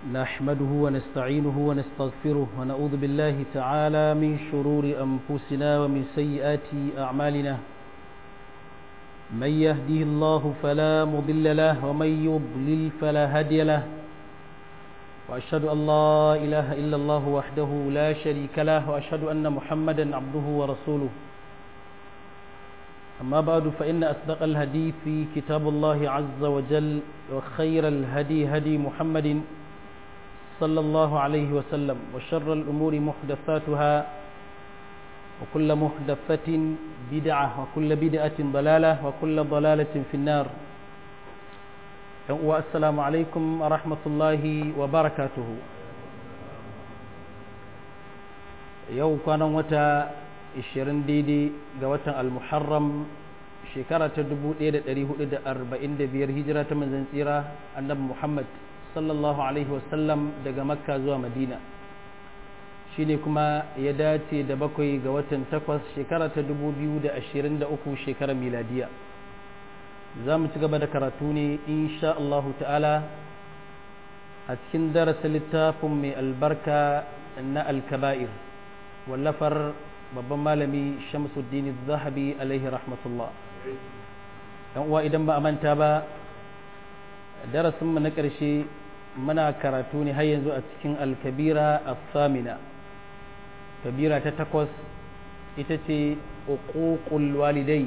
نحمده ونستعينه ونستغفره ونعوذ بالله تعالى من شرور أنفسنا ومن سيئات أعمالنا من يهده الله فلا مضل له ومن يضلل فلا هادي له وأشهد أن لا إله إلا الله وحده لا شريك له وأشهد أن محمدا عبده ورسوله أما بعد فإن أصدق الهدي في كتاب الله عز وجل وخير الهدي هدي محمد صلى الله عليه وسلم وشر الأمور محدثاتها وكل محدثة بدعة وكل بدعة ضلالة وكل ضلالة في النار والسلام عليكم ورحمة الله وبركاته يوم كان متى 20 daidai ga watan al-muharram shekara ta 1445 hijira ta manzon tsira annabi Muhammad sallallahu alaihi wasallam daga makka zuwa madina shine kuma ya dace da bakwai ga watan takwas shekara ta 2023 shekarar miladiya za mu ci gaba da karatu ne insha Allah ta'ala a cikin darasa littafin mai albarka na alkaba'ir wallafar babban malami shamsuddin zahabi alaihi rahmatullah yan uwa idan ba a manta ba darasinmu na ƙarshe muna karatu ne har yanzu a cikin alkabira a-samina kabira ta takwas ita ce uququl walidai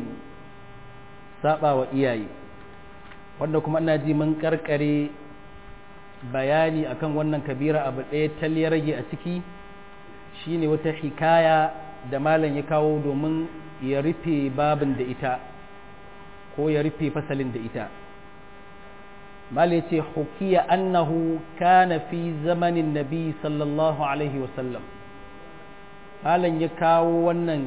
saba wa iyaye wanda kuma ina ji mun karkare bayani akan wannan kabira abu ɗaya tal rage a ciki shine wata hikaya da malam ya kawo domin ya rufe babin da ita ko ya rufe fasalin da ita malam ya ce hukiya annahu kana fi zamanin nabi sallallahu alaihi wasallam malam ya kawo wannan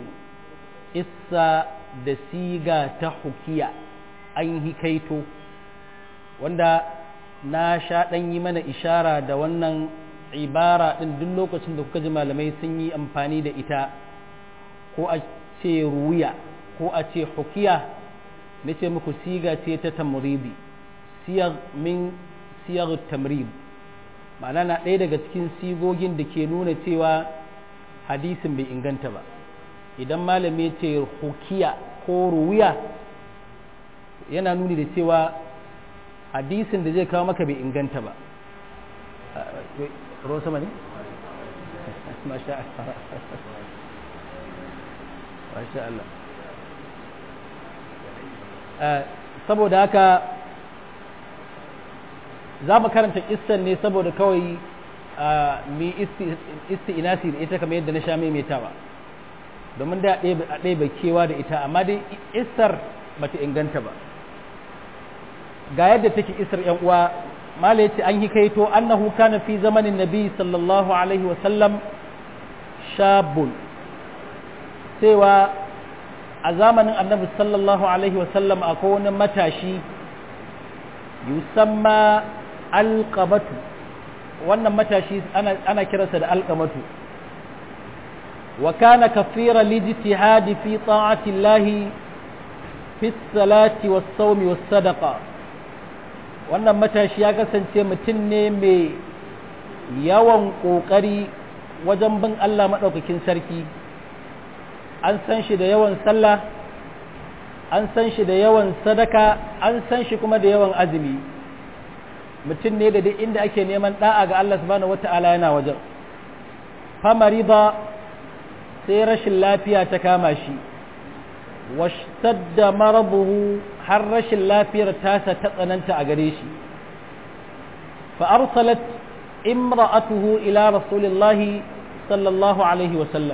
issa da siga ta hukiya an hikaito wanda na sha ɗan yi mana ishara da wannan ibara ɗin duk lokacin da kuka ji malamai sun yi amfani da ita ko a ce ruya ko a ce hukiya na ce muku siga ce ta tamribi siyar min siyar tamrib ma'ana na ɗaya daga cikin sigogin da ke nuna cewa hadisin bai inganta ba idan malami ce hukiya ko ruya yana nuni da cewa hadisin da zai kawo maka bai inganta ba ruwan sama ne? masha Allah masha Allah saboda haka za mu karanta kissan ne saboda kawai mi isti'inasi da ita kamar yadda na sha maimaitawa domin da a ɗaya bai kewa da ita amma dai isar bata inganta ba ga yadda take isar yan uwa mala yace an yi kaito annahu kana fi zamanin nabi sallallahu alaihi wa sallam shabun cewa a zamanin annabi sallallahu alaihi wa sallam akwai wani matashi yusamma alqabatu wannan matashi ana, ana kiransa da alqamatu wa kana kafira lijtihadi fi ta'ati llahi fi salati was sawmi was sadaqa wannan matashi ya kasance mutum ne mai yawan ƙoƙari wajen bin Allah maɗaukakin sarki an san shi da yawan sallah an san shi da yawan sadaka an san shi kuma da yawan azumi mutum ne da duk inda ake neman ɗa'a ga Allah subhanahu wata'ala yana wajen famari ba sai rashin lafiya ta kama shi washtadda marabuhu har rashin lafiyar tasa ta tsananta a gare shi fa arsalat imra'atuhu ila rasulillahi sallallahu alaihi wasallam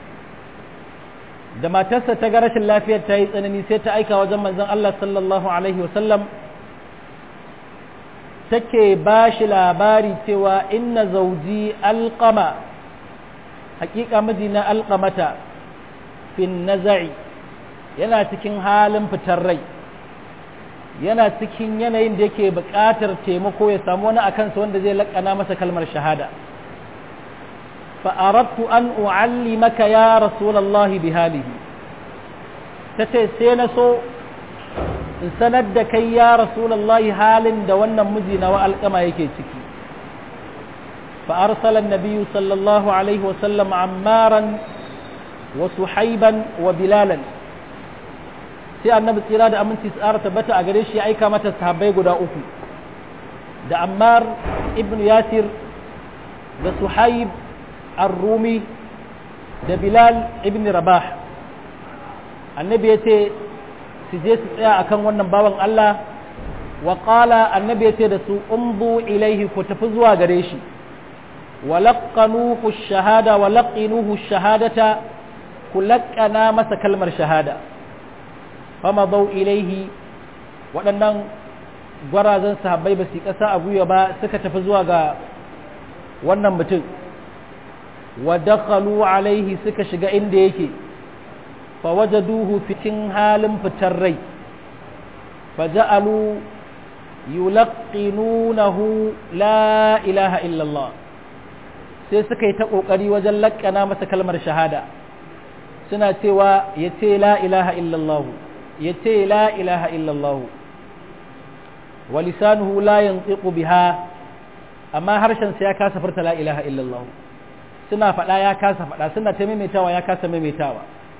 da matarsa ta ga rashin lafiyar ta yi tsanani sai ta aika wajen manzon Allah sallallahu alaihi wasallam take ba shi labari cewa inna zauji alqama hakika mijina alqamata fin naza'i yana cikin halin fitar rai yana cikin yanayin da yake buƙatar taimako ya samu wani a kansa wanda zai laƙana masa kalmar shahada fa'arattu an u'alli maka ya rasulallahi bi halihi ta ce sai na so in sanar da kai ya rasulallahi halin da wannan miji na wa alƙama yake ciki فأرسل النبي صلى الله عليه وسلم عمارا وسحيبا وبلالا sai annabi tsira da aminci tsara tabbata a gare shi ya aika mata sahabbai guda uku da ammar ibn yasir da suhaib ar-rumi da bilal ibn rabah annabi ya ce su je su tsaya akan wannan bawan Allah wa qala annabi ya ce da su umbu ilaihi ku tafi zuwa gare shi wa laqanuhu shahada wa laqinuhu shahadata ku laqana masa kalmar shahada fama bau ilaihi waɗannan gwarazan sahabbai ba su ƙasa a gwiwa ba suka tafi zuwa ga wannan mutum wa dakhalu alaihi suka shiga inda yake fa wajaduhu fitin halin fitar rai fa ja'alu yulqinunahu la ilaha illallah sai suka yi ta kokari wajen lakkana masa kalmar shahada suna cewa ya ce la ilaha illallah ya ce la ilaha illallah wa lisanuhu la yantiqu biha amma harshen sa ya kasa furta la ilaha illallah suna faɗa ya kasa faɗa suna ta maimaitawa ya kasa maimaitawa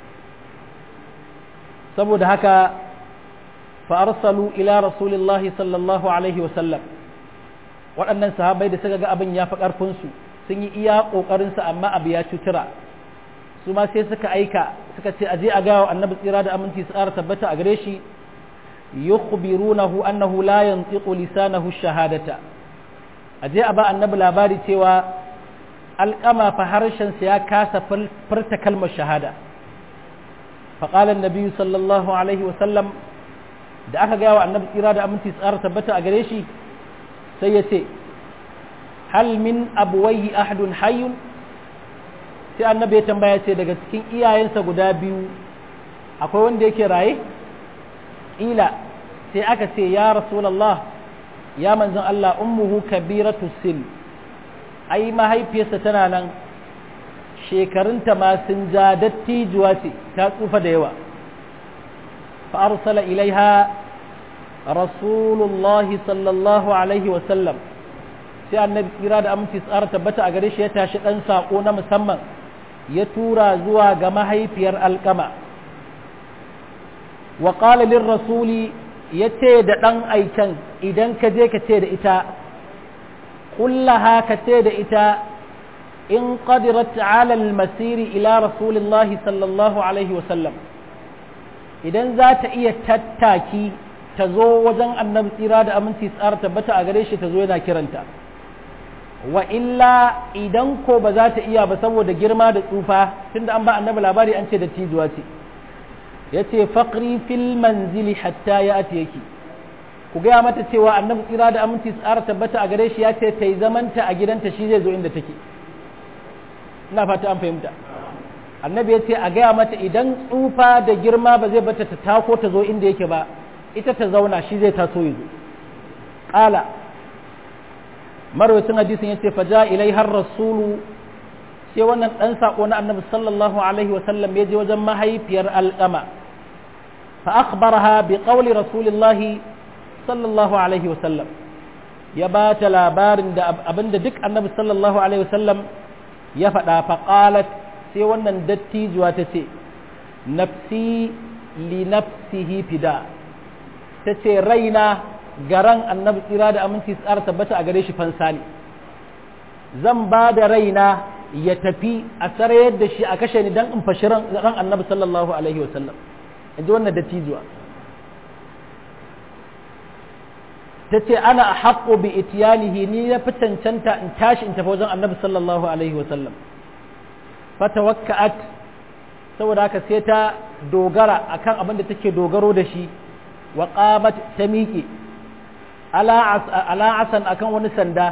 saboda haka fa arsalu ila rasulillahi sallallahu alaihi wa sallam waɗannan sahabbai da suka ga abin ya fi ƙarfin su sun yi iya ƙoƙarin su amma abu ya cutura su ma sai suka aika suka ce aje a gawa annabi tsira da aminci su ƙara tabbata a gare shi yukhbirunahu annahu la yantiqu lisanahu shahadata aje a ba annabi labari cewa alƙama fa harshen sa ya kasa furta kalmar shahada فقال النبي صلى الله عليه وسلم da aka gaya wa annabi tsira da aminci tsara tabbata a gare shi sai ya ce hal min abuwaihi ahadun hayyun sai annabi ya tambaya ce daga cikin iyayensa guda biyu akwai wanda yake raye ila sai aka ce ya rasulallah ya manzon Allah ummuhu kabiratu sin ai mahaifiyarsa tana nan shekarunta ma sun ja dattijuwa ce ta tsufa da yawa fa arsala ilaiha rasulullahi sallallahu alaihi wasallam sai annabi kira da aminci tsara tabbata a gare shi ya tashi dan sako na musamman ya tura zuwa ga mahaifiyar alkama wa qala lir rasuli yace da dan aikan idan ka je ka ce da ita kullaha ka ce da ita in qadirat ala al-masiri ila rasulillahi sallallahu alaihi wasallam idan za ta iya tattaki ta zo wajen annabi tsira da aminci tsara tabbata a gare shi ta zo yana kiranta wa illa idan ko ba za ta iya ba saboda girma da tsufa tunda an ba annabi labari an ce da tijuwa ce ya ce faƙri fil manzili hatta ya ati yake ku gaya mata cewa annabi tsira da aminci tsara tabbata a gare shi ya ce ta yi zamanta a gidanta shi zai zo inda take ina fata an fahimta annabi ya ce a gaya mata idan tsufa da girma ba zai bata ta tako ta zo inda yake ba ita ta zauna shi zai taso ya zo ƙala marwacin hadisin ya ce faja ilai har rasulu sai wannan ɗan saƙo na annabi sallallahu alaihi wasallam ya je wajen mahaifiyar alƙama fa akhbaraha bi qawli rasulillahi sallallahu alaihi wasallam ya ba ta labarin da abinda duk annabi sallallahu alaihi wasallam ya faɗa fa qalat sai wannan dattijuwa ta ce nafsi li nafsihi fida ta ce raina garan annabi tsira da aminci tsara tabbata a gare shi fansa ne zan ba da raina ya tafi a sarayar da shi a kashe ni don in fashi ran annabi sallallahu alaihi wasallam in ji wannan dattijuwa ta ce ana a haƙo bi itiyanihi ni na fi cancanta in tashi in tafi wajen annabi sallallahu alaihi wasallam fata wakka'at saboda haka sai ta dogara akan abin da take dogaro da shi wa qamat ta miƙe ala asan akan wani sanda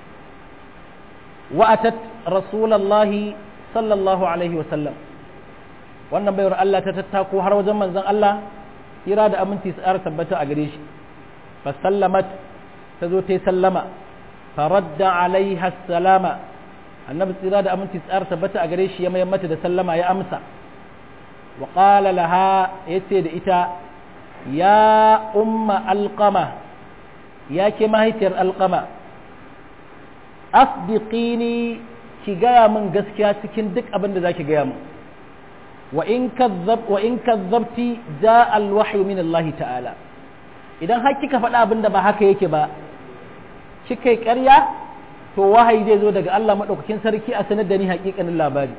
wa atat rasulallahi sallallahu alaihi wasallam wannan bayar Allah ta tattako har wajen manzon Allah kira da aminci tsara tabbata a gare shi fa sallamat ta zo ta sallama faradda alaiha salama annabi tsira da aminci tsara tabbata a gare shi ya mayar mata da sallama ya amsa wa qala laha yace da ita ya umma alqama ya ke mahaifiyar alqama asdiqini ki gaya min gaskiya cikin duk abin da zaki gaya min wa in kazzab wa in kazzabti ja alwahyu min Allah ta'ala idan har kika faɗa abin da ba haka yake ba kika yi ƙarya to wahayi zai zo daga Allah madaukakin sarki a sanar da ni haƙiƙanin labari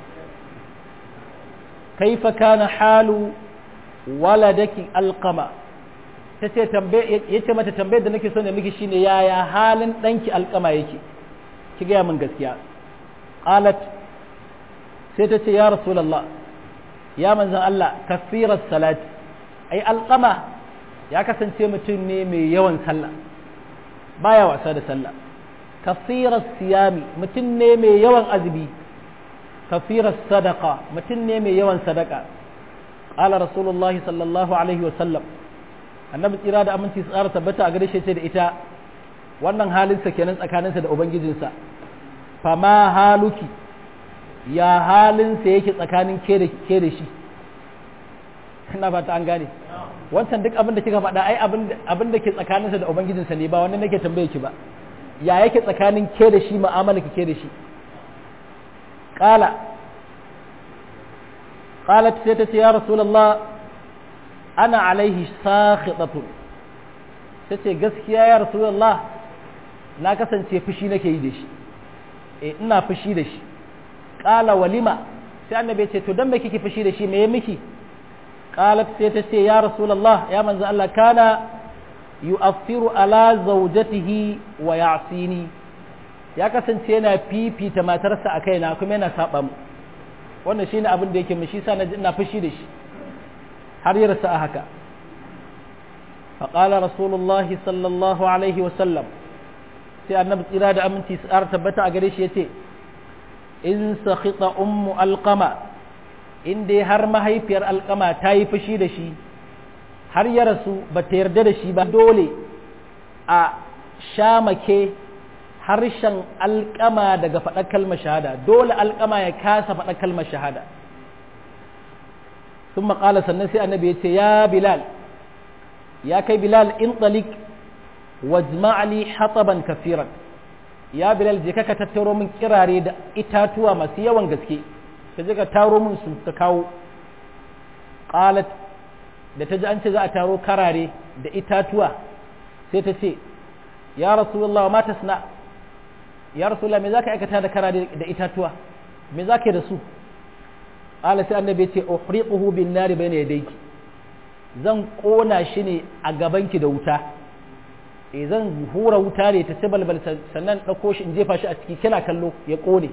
kaifa kana halu waladaki alqama ta ce ya ce mata tambayar da nake so ne miki shine yaya halin ɗanki alƙama yake ki gaya min gaskiya qalat sai ta ce ya rasulullah ya manzan Allah kafirar salati ai alƙama ya kasance mutum ne mai yawan sallah baya wasa da sallah kafirar siyami mutum ne mai yawan azumi kafirar sadaka mutum ne mai yawan sadaka qala rasulullahi sallallahu alaihi wa sallam annabi tsira da aminci tsara tabbata a gare shi ce da ita wannan halinsa kenan tsakaninsa da ubangijinsa fama haluki ya halinsa yake tsakanin ke da shi ina fata an gane wancan duk abin da kika faɗa ai abin da ke tsakaninsa da ubangijinsa ne ba wanda nake tambaye ki ba ya yake tsakanin ke da shi mu'amala ke da shi qala qalat sai ta ce ya rasulullah ana alaihi sakhitatun tace gaskiya ya rasulullah na kasance fushi nake yi da shi eh ina fushi da shi qala walima sai annabi ya ce to dan me kike fushi da shi me ya miki qalat sai ta ce ya rasulullah ya manzo Allah kana yu'affiru ala zawjatihi wa ya'sini ya kasance yana fifita matarsa a kaina kuma yana saba mu wannan shine abin da yake mu shi sa na ina fushi da shi har yi rasa a haka faƙala rasulullahi sallallahu alaihi wasallam sai annabi tsira da aminci su ƙara tabbata a gare shi ya ce in sakhita ummu alqama in dai har mahaifiyar alqama ta yi fushi da shi har ya rasu ba ta yarda da shi ba dole a shamake harshen alƙama daga faɗar kalmar shahada dole alƙama ya kasa faɗar kalmar shahada ثم قال sannan sai annabi yace ya bilal ya kai bilal in talik wajma' li hataban kafiran ya bilal je ka tattaro min kirare da itatuwa masu yawan gaske ka je ka taro min su ka kawo qalat da ta ji an ce za a taro karare da itatuwa sai ta ce ya rasulullah ma tasna ya rasulullah me zaka aikata da karare da itatuwa me zaka yi da su qala sai annabi ya ce uhriquhu bin nari bayna yadayki zan kona shi ne a gabanki da wuta eh zan hura wuta ne ta ci balbal sannan ɗauko shi in jefa shi a ciki kina kallo ya kone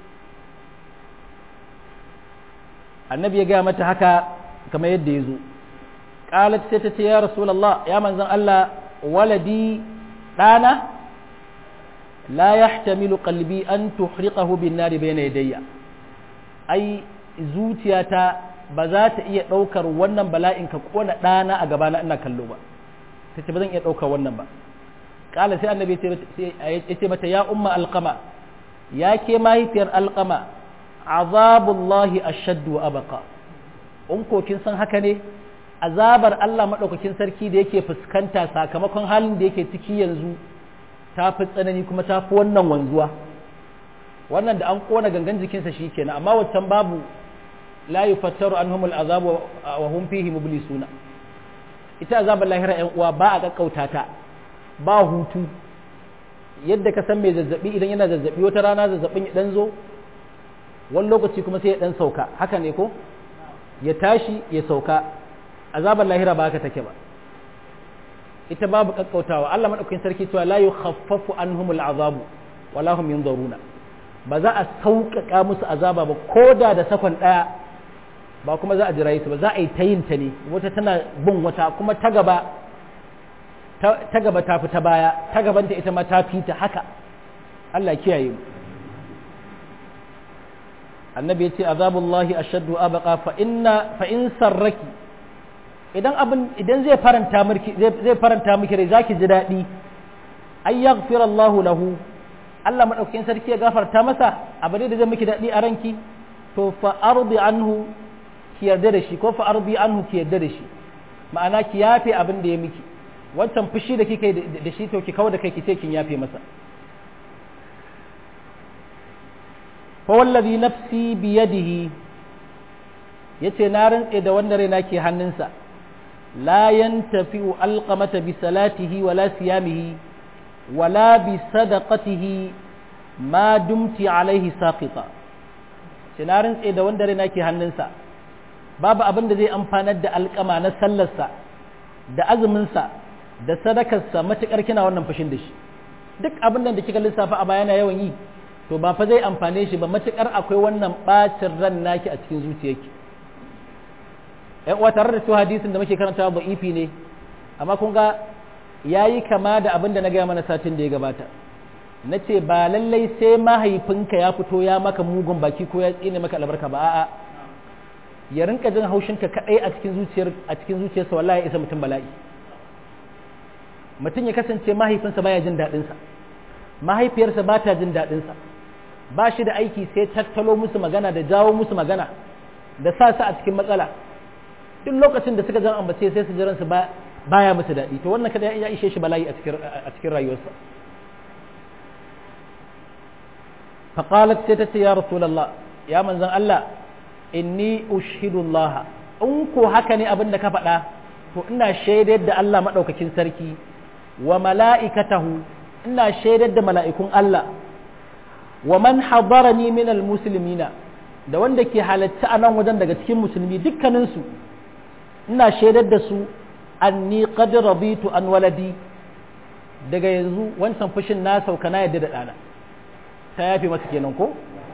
annabi ya gaya mata haka kamar yadda ya zo qalat sai ta ce ya rasulullah ya manzon Allah waladi ɗana la yahtamilu qalbi an tuhriqahu bin nari bayna yadayya ai zuciyata ba za ta iya ɗaukar wannan bala'in ka kona ɗana a gabana ina kallo ba ta ce ba zan iya ɗaukar wannan ba ƙala sai annabi ya ce mata ya umma alƙama ya ke mahaifiyar alƙama azabullahi ashaddu wa abaka in ko kin san haka ne azabar Allah maɗaukakin sarki da yake fuskanta sakamakon halin da yake ciki yanzu ta fi tsanani kuma ta fi wannan wanzuwa wannan da an kona gangan jikinsa shi kenan amma waccan babu la yufattaru anhum al'azab wa hum fihi mublisuna ita azabar lahira yan uwa ba a kakkauta ta ba hutu yadda ka san mai zazzabi idan yana zazzabi wata rana zazzabin ya dan zo wani lokaci kuma sai ya dan sauka haka ne ko ya tashi ya sauka azabar lahira ba haka take ba ita babu kakkautawa Allah madaukakin sarki cewa la yukhaffafu anhum al'azabu wala hum yunzaruna ba za a sauƙaƙa musu azaba ba ko da da sakon ɗaya ba kuma za a jira su ba za a yi ta yin ta ne wata tana bin wata kuma ta gaba ta gaba ta fi ta baya ta gabanta ita ma ta fi ta haka Allah kiyaye mu annabi ya ce azabullahi ashaddu abqa fa inna fa in sarraki idan abin idan zai faranta miki zai faranta miki rai zaki ji daɗi ay yaghfir Allahu lahu Allah madaukakin sarki ya gafarta masa abu da zai miki daɗi a ranki to fa ardi anhu ki yarda da shi ko fa ardi anhu ki yarda da shi ma'ana ki yafe abin da ya miki wancan fushi da kike da shi to ki kawo da kai ki ce kin yafe masa fa wallazi nafsi biyadihi yace na rantse da wanda raina ke hannunsa la yantafi'u alqamata bi salatihi wala siyamihi wala bi sadaqatihi ma dumti alaihi saqita ce na rantse da wanda raina ke hannunsa babu abin da zai amfanar da alƙama na sallarsa da azuminsa da sadakarsa matuƙar kina wannan fushin da shi duk abin da kika lissafa a bayana yawan yi to ba fa zai amfane shi ba matuƙar akwai wannan ɓacin ran naki a cikin zuciyarki ƴan uwa tare da cewa hadisin da muke karantawa ba ifi ne amma kun ga yayi kama da abin da na gaya mana satin da ya gabata na ce ba lallai sai mahaifinka ya fito ya maka mugun baki ko ya tsine maka albarka ba a'a ya rinka jin haushinka kadai a cikin zuciyar a cikin zuciyarsa wallahi ya isa mutum bala'i mutum ya kasance mahaifinsa baya jin daɗinsa mahaifiyarsa ba ta jin daɗinsa ba shi da aiki sai tattalo musu magana da jawo musu magana da sa su a cikin matsala duk lokacin da suka jan ambace sai su jiransu ba baya musu daɗi to wannan kada ya ishe shi bala'i a cikin rayuwarsa فقالت ستتي يا رسول الله يا من زن الله إني أشهد الله أنكو هكني أبن دك فدا فإنا شهدت دا الله مدوك سركي وملائكته إنا شهدت دا ملائكون الله ومن حضرني من المسلمين da wanda ke halatta a nan wajen daga cikin musulmi dukkaninsu ina shaidar da su anni qad raditu an waladi daga yanzu wancan fushin na sauka na yadda da ɗana ta yafe masa kenan ko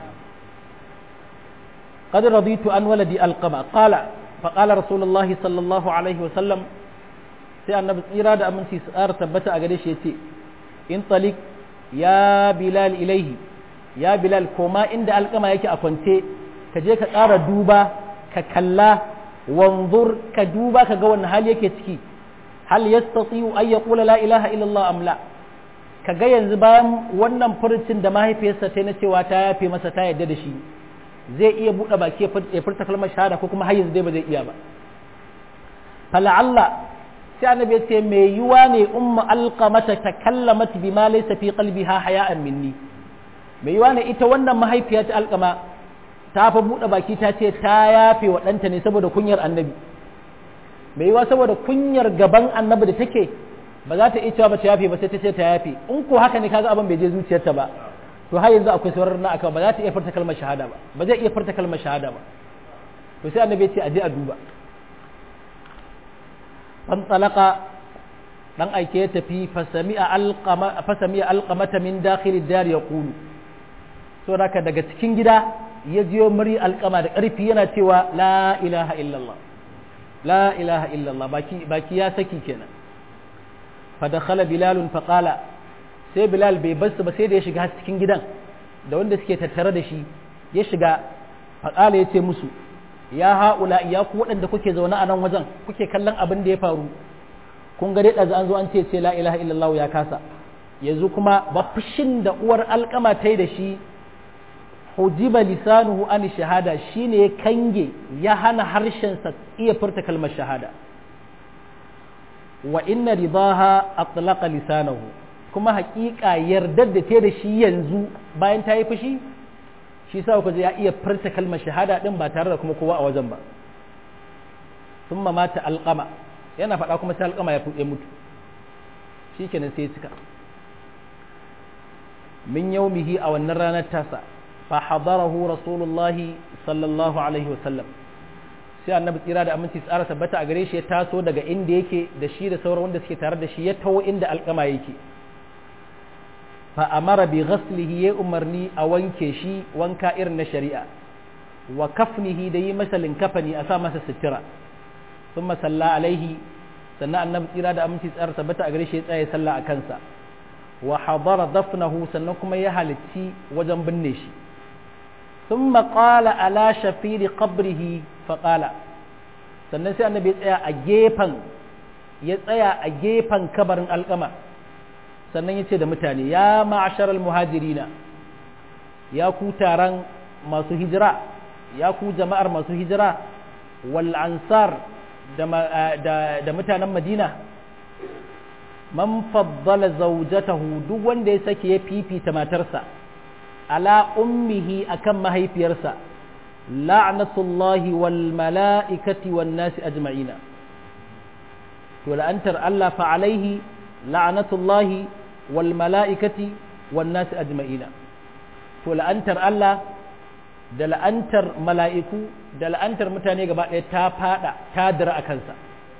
qad raditu an waladi alqama qala fa qala rasulullah sallallahu alaihi wa sallam sai annabi tsira da aminci su tsara tabbata a gare shi yace in talik ya bilal ilaihi ya bilal koma inda alqama yake a kwance ka je ka tsara duba ka kalla wanzur ka duba ka ga wannan hali yake ciki hal yastati'u ay yaqula la ilaha illa allah am la ka ga yanzu bayan wannan furucin da mahaifiyarsa ta na cewa ta yafe masa ta yarda da shi zai iya buɗe baki ya furta kalmar shahada ko kuma har yanzu dai ba zai iya ba fala'alla sai annabi ya ce mai yiwa ne umma alqamata takallamat bima laysa fi qalbiha haya'an minni mai yiwa ne ita wannan mahaifiya ta alqama ta fa buɗe baki ta ce ta yafe wa ɗanta ne saboda kunyar annabi mai yiwa saboda kunyar gaban annabi da take ba za ta iya cewa ba ta yafe ba sai ta ce ta yafe in ko haka ne kaga abin bai je zuciyarta ba to har yanzu akwai sauran na aka ba za ta iya furta kalmar shahada ba ba zai iya furta kalmar shahada ba to sai annabi ya ce a je a duba fan talaka dan aike ya tafi fasami'a alqama fasami'a alqamata min dakhil dar yaqulu so haka daga cikin gida ya jiyo muri alqama da karfi yana cewa la ilaha illallah la ilaha illallah baki baki ya saki kenan fadakhala bilalun faqala sai bilal bai basu ba sai da ya shiga cikin gidan da wanda suke tattare da shi ya shiga faqala ya ce musu ya haula ya ku waɗanda kuke zaune a nan wajen kuke kallon abin da ya faru kun ga dai ɗazu an zo an ce ce la ilaha illallah ya kasa yanzu kuma ba fushin da uwar alƙama ta yi da shi hujiba lisanuhu an shahada shine ya kange ya hana harshensa iya furta kalmar shahada wa inna ridaha atlaqa lisanahu kuma haƙiƙa yardar da ta da shi yanzu bayan ta yi fushi shi sa ku ya iya furta kalmar shahada din ba tare da kuma kowa a wajen ba thumma mata alqama yana faɗa kuma sai alqama ya fuɗe mutu shikenan sai cika min yaumihi a wannan ranar tasa fa hadarahu rasulullahi sallallahu alaihi wasallam sai annabi tsira da aminci tsara tabbata a gare shi ya taso daga inda yake da shi da sauran wanda suke tare da shi ya taho inda alkama yake fa amara bi ghaslihi ya umarni a wanke shi wanka irin na shari'a wa kafnihi da yi masa linkafani a sa masa sitira sun masalla alaihi sannan annabi tsira da aminci tsara tabbata a gare shi ya tsaye sallah a kansa wa hadara dafnahu sannan kuma ya halicci wajen binne shi ثم قال على شفير قبره فقال sannan sai annabi ya tsaya a gefen ya tsaya a gefen kabarin alkama sannan ya ce da mutane ya ma'asharal muhajirina ya ku taron masu hijira ya ku jama'ar masu hijira wal ansar da mutanen madina man faddala zaujatahu duk wanda ya sake ya fifita matarsa ala ummihi akan mahaifiyarsa la'natullahi wal mala'ikati wan nasi ajma'ina to la'antar Allah fa alaihi la'natullahi wal mala'ikati wan nasi ajma'ina to la'antar Allah da la'antar mala'iku da la'antar mutane gaba ɗaya ta fada ta dira a kansa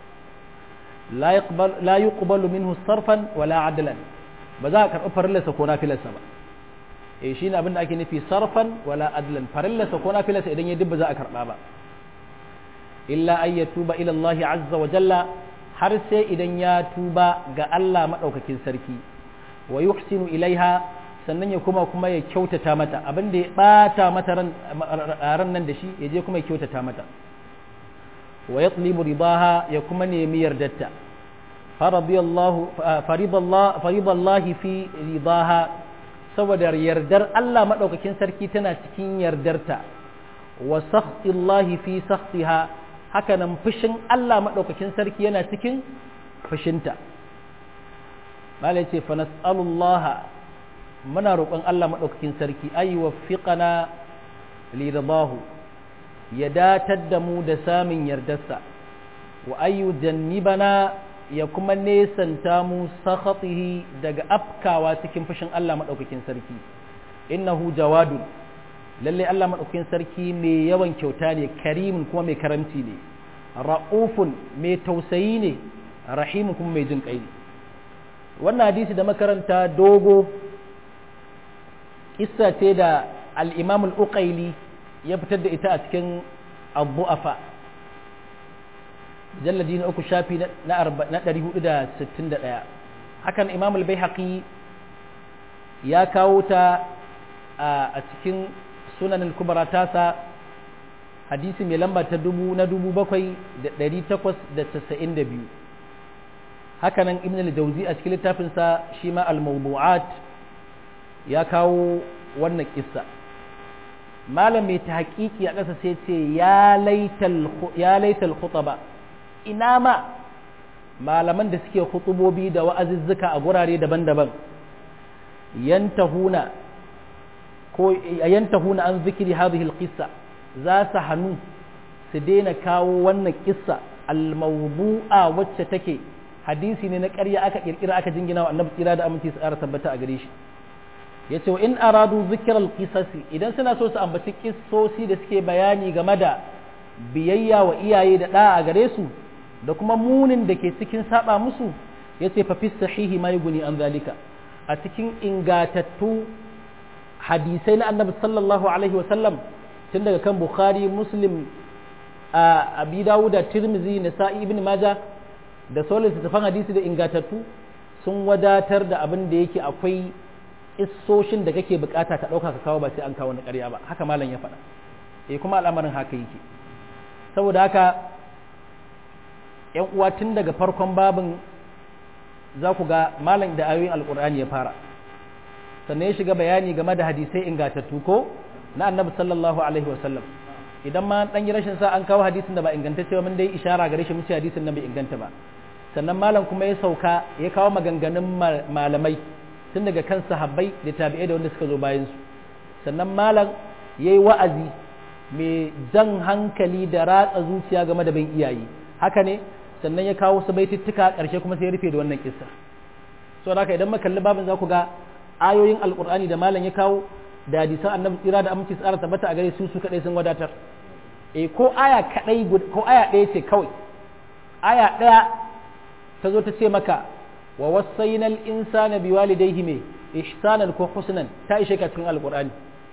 la yuqbalu minhu sarfan wala adlan ba za a karɓi farillarsa ko nafilarsa ba e shi ne abin da ake nufi sarfan wala adlan farillarsa ko nafilarsa idan ya dubba za a karɓa ba illa an ya tuba ila Allah azza wa jalla har sai idan ya tuba ga Allah maɗaukakin sarki wa yuhsinu ilaiha sannan ya kuma kuma ya kyautata mata abin da ya bata mata ran nan da shi ya je kuma ya kyautata mata wa yatlibu ridaha ya kuma nemi yardarta faridallahi fi ridaha saboda yardar Allah madaukakin sarki tana cikin yardarta wa sakhtillahi fi sakhtiha haka nan fushin Allah madaukakin sarki yana cikin fushinta malai ce fa nas'alullaha muna roƙon Allah maɗaukakin sarki ayi wa fiƙana lirabahu ya datar da mu da samun yardarsa wa ayu jannibana ya kuma nesanta mu sakhatihi daga afkawa cikin fushin Allah maɗaukakin sarki innahu jawadun lalle Allah maɗaukakin sarki mai yawan kyauta ne karimin kuma mai karamci ne ra'ufun mai tausayi ne rahimun kuma mai jin ƙai wannan hadisi da makaranta dogo kissa ce da al'imam al'uƙaili ya fitar da ita a cikin abu'afa jalladi na uku shafi na 461 hakan imam al haƙi ya kawo ta a cikin sunan al-kubara tasa hadisi mai lamba ta dubu na dubu bakwai da ɗari takwas da casa'in da biyu hakanan ibn al-jauzi a cikin littafinsa shi ma al-mawdu'at ya kawo wannan kissa malam mai ta hakiki a ƙasa sai ce ya laital khutaba ina ma malaman da suke khutubobi da wa'azuzzuka a gurare daban-daban yantahuna ko yantahuna an zikiri hadhihi alqissa za su hannu su daina kawo wannan kissa almawdu'a wacce take hadisi ne na ƙarya aka kirkira aka jingina wa annabi tsira da aminci su ƙara tabbata a gare shi ya ce in aradu zikirar kisasi idan suna so su ambaci kissosi da suke bayani game da biyayya wa iyaye da ɗa a gare su da kuma munin da ke cikin saba musu ya ce fa sahihi ma guni an zalika a cikin ingatattu hadisai na annabi sallallahu alaihi wa sallam tun daga kan bukhari muslim a abi dawuda tirmizi nasa'i ibn maja da sauran littattafan hadisi da ingatattu sun wadatar da abin da yake akwai isoshin da kake bukata ka dauka ka kawo ba sai an kawo na ƙarya ba haka malam ya faɗa eh kuma al'amarin haka yake saboda haka yan uwa tun daga farkon babin za ku ga malam da ayoyin alkur'ani ya fara sannan ya shiga bayani game da hadisai ingantattu ko na annabi sallallahu alaihi wasallam idan ma dan yi rashin sa an kawo hadisin da ba ingantacce ba mun dai ishara gare shi mun ce hadisin nan bai inganta ba sannan malam kuma ya sauka ya kawo maganganun malamai tun daga kan sahabbai da tabi'ai da wanda suka zo bayan su sannan malam yayi wa'azi mai jan hankali da ratsa zuciya game da bin iyaye haka ne sannan ya kawo su baitittuka ƙarshe kuma sai ya rufe da wannan kissa so haka idan muka kalli babin za ku ga ayoyin alkur'ani da malam ya kawo da hadisan annabi tsira da aminci tsara tabbata a gare su su kadai sun wadatar eh ko aya kadai ko aya ɗaya ce kawai aya ɗaya ta zo ta ce maka wa wasaina al-insana biwalidayhi me ihsanan ko husnan ta ishe ka cikin alkur'ani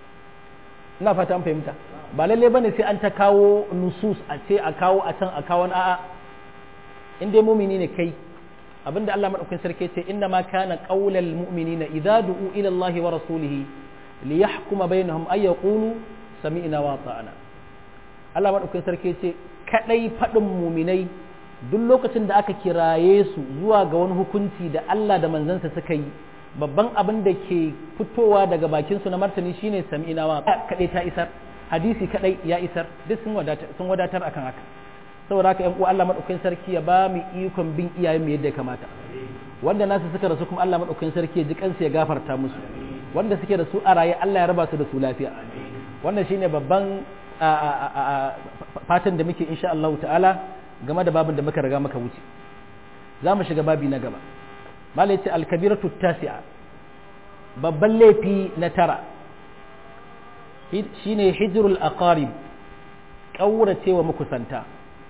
ina fata an fahimta ba lalle bane sai an ta kawo nusus a ce a kawo a can a kawo a'a in dai mumini ne kai abinda Allah madaukakin sarki ce inna ma kana qaulal mu'minina idza du'u ila Allah wa rasulihi li yahkuma bainahum ay yaqulu sami'na wa ata'na Allah madaukakin sarki ce kadai fadin muminai duk lokacin da aka kiraye su zuwa ga wani hukunci da Allah da manzansa suka yi babban abin da ke fitowa daga bakin su na martani shine sami'na wa kadai ta isar hadisi kadai ya isar duk sun wadatar sun wadatar akan haka saboda haka yan uwa Allah madaukakin sarki ya ba mu ikon bin iyayen mu yadda ya kamata wanda nasu suka rasu kuma Allah madaukakin sarki ya ji kansu ya gafarta musu wanda suke da su a raye Allah ya raba su da su lafiya wannan shine babban fatan da muke insha Allah ta'ala game da babin da muka riga muka wuce za mu shiga babi na gaba malai ce alkabiratu tasi'a babban laifi na tara shine hijrul aqarib ƙauracewa makusanta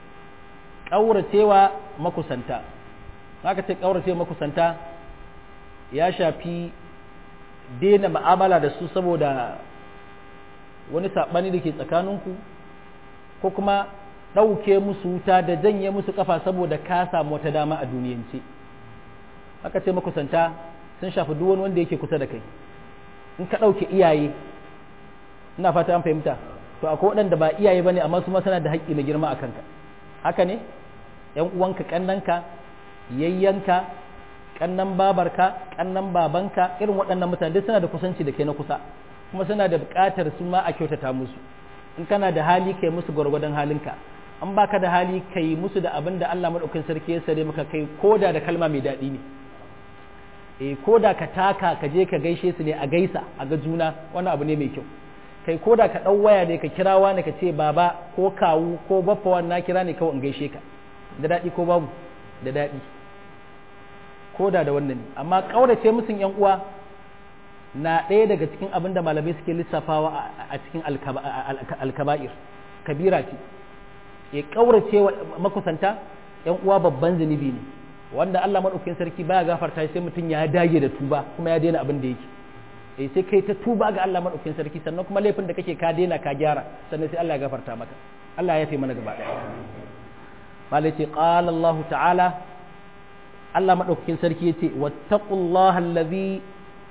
ƙauracewa makusanta haka ce ƙauracewa makusanta ya shafi daina ma'amala da su saboda wani saɓani da ke tsakaninku ko kuma ɗauke musu wuta da janye musu ƙafa saboda ka samu wata dama a duniyance haka ce makusanta sun shafi duk wani wanda yake kusa da kai in ka ɗauke iyaye ina fata an fahimta to akwai waɗanda ba iyaye bane amma su ma suna da haƙƙi mai girma a kanka haka ne ƴan uwanka ƙannanka yayyanka ƙannan babarka ƙannan babanka irin waɗannan mutane duk suna da kusanci da kai na kusa kuma suna da buƙatar su ma a kyautata musu in kana da hali kai musu gwargwadon halinka an baka da hali kai musu da abin da Allah madaukakin sarki ya sare maka kai koda da kalma mai daɗi ne eh koda ka taka ka je ka gaishe su ne a gaisa a ga juna wani abu ne mai kyau kai ko da ka ɗau waya ne ka kira wani ka ce baba ko kawu ko baffa wani na kira ne kawai in gaishe ka da daɗi ko babu da daɗi ko da da wannan ne amma ƙaurace musun yan uwa na ɗaya daga cikin abin da malamai suke lissafawa a cikin alkaba'ir kabira ce ya ƙaurace wa makusanta yan uwa babban zunubi ne wanda Allah maɗaukakin sarki baya gafarta sai mutum ya dage da tuba kuma ya daina abin da yake eh sai kai ta tuba ga Allah madaukakin sarki sannan kuma laifin da kake ka daina ka gyara sannan sai Allah ya gafarta maka Allah ya fi mana gaba daya malai ce qala Allah ta'ala Allah madaukakin sarki yace wattaqullaha allazi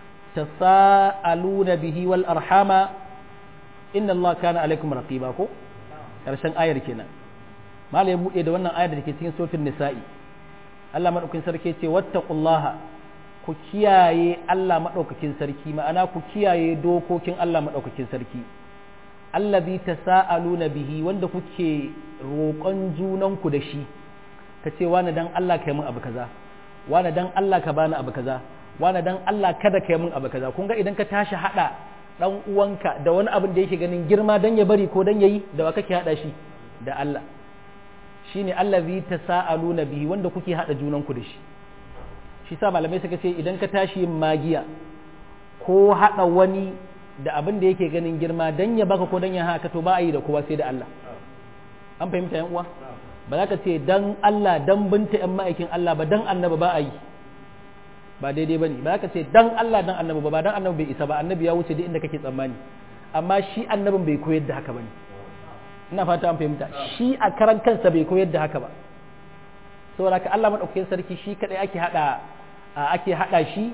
tasaaluna bihi wal arhama inna Allah kana alaikum raqiba ko karshen ayar kenan malai ya bude da wannan ayar da ke cikin suratul nisa'i Allah madaukakin sarki yace wattaqullaha ku kiyaye Allah maɗaukakin sarki ma'ana ku kiyaye dokokin Allah maɗaukakin sarki allazi tasaaluna bihi wanda kuke roƙon junanku da shi ka ce wani dan Allah ka yi min abu kaza wani dan Allah ka bani abu kaza wani dan Allah kada ka yi min abu kaza kun ga idan ka tashi hada dan uwanka da wani abin da yake ganin girma dan ya bari ko dan yayi da wa kake hada shi da Allah shine allazi tasaaluna bihi wanda kuke hada junanku da shi shi sa malamai suka ce idan ka tashi yin magiya ko haɗa wani da abin da yake ganin girma dan ya baka ko dan ya haka to ba a yi da kowa sai da Allah an fahimta yan uwa ba za ka ce dan Allah dan binta yan ma'aikin Allah ba dan annabi ba a yi ba daidai bane ba za ka ce dan Allah dan annabi ba ba dan annabi bai isa ba annabi ya wuce duk inda kake tsammani amma shi annabin bai koyar da haka bane ina fata an fahimta shi a karan kansa bai koyar da haka ba saboda ka Allah madaukakin sarki shi kadai ake hada ake hada shi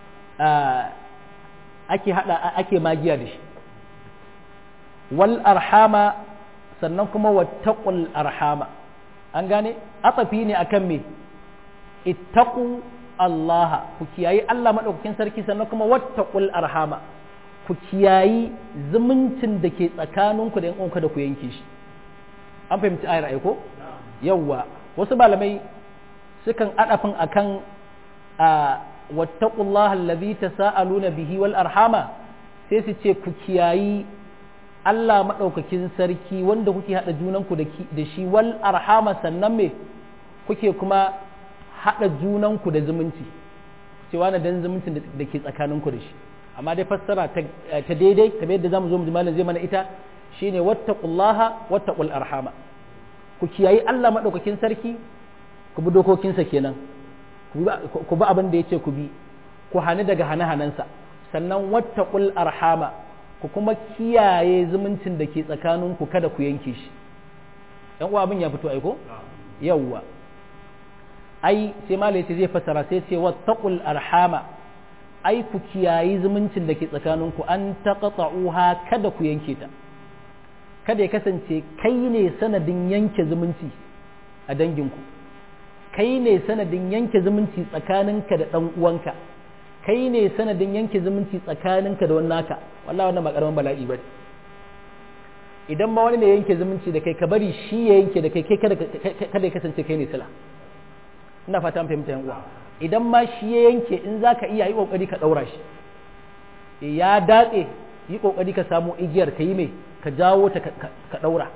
ake hada ake magiya da shi wal arhama sannan kuma wattaqul arhama an gane atsafi ne akan me ittaqu Allah ku kiyayi Allah madaukakin sarki sannan kuma wattaqul arhama ku kiyayi zumuncin da ke tsakaninku da yan uwanka da ku yanke shi an fahimci ayar aiko yawwa wasu malamai sukan adafin akan wattaqullaha allazi tasaaluna bihi wal arhama sai su ce ku kiyayi Allah madaukakin sarki wanda kuke hada junanku da shi wal arhama sannan me kuke kuma hada junanku da zumunci cewa na dan zumuncin da ke tsakaninku da shi amma dai fassara ta daidai kamar yadda zamu zo mu malam zai mana ita shine wattaqullaha wattaqul arhama ku kiyayi Allah madaukakin sarki ku bi dokokinsa kenan ku bi abin da ya ce ku bi ku hani daga hane-hanensa sannan wattaqul arhama ku kuma kiyaye zumuncin da ke tsakaninku kada ku yanke shi yan uwa abin ya fito aiko yawwa ai sai malai ce zai fasara sai ce wattaqul arhama ai ku kiyayi zumuncin da ke tsakaninku an taqta'uha kada ku yanke ta kada ya kasance kai ne sanadin yanke zumunci a danginku kai ne sanadin yanke zumunci tsakaninka da ɗan uwanka kai ne sanadin yanke zumunci tsakaninka da wani naka wallahi wannan ba karamin bala'i ba idan ma wani ne yanke zumunci da kai ka bari shi ya yanke da kai kai kada ya kasance kai ne sila ina fata an fahimta yan uwa idan ma shi ya yanke in zaka iya yi kokari ka daura shi ya datse yi kokari ka samu igiyar ka yi mai ka jawo ta ka daura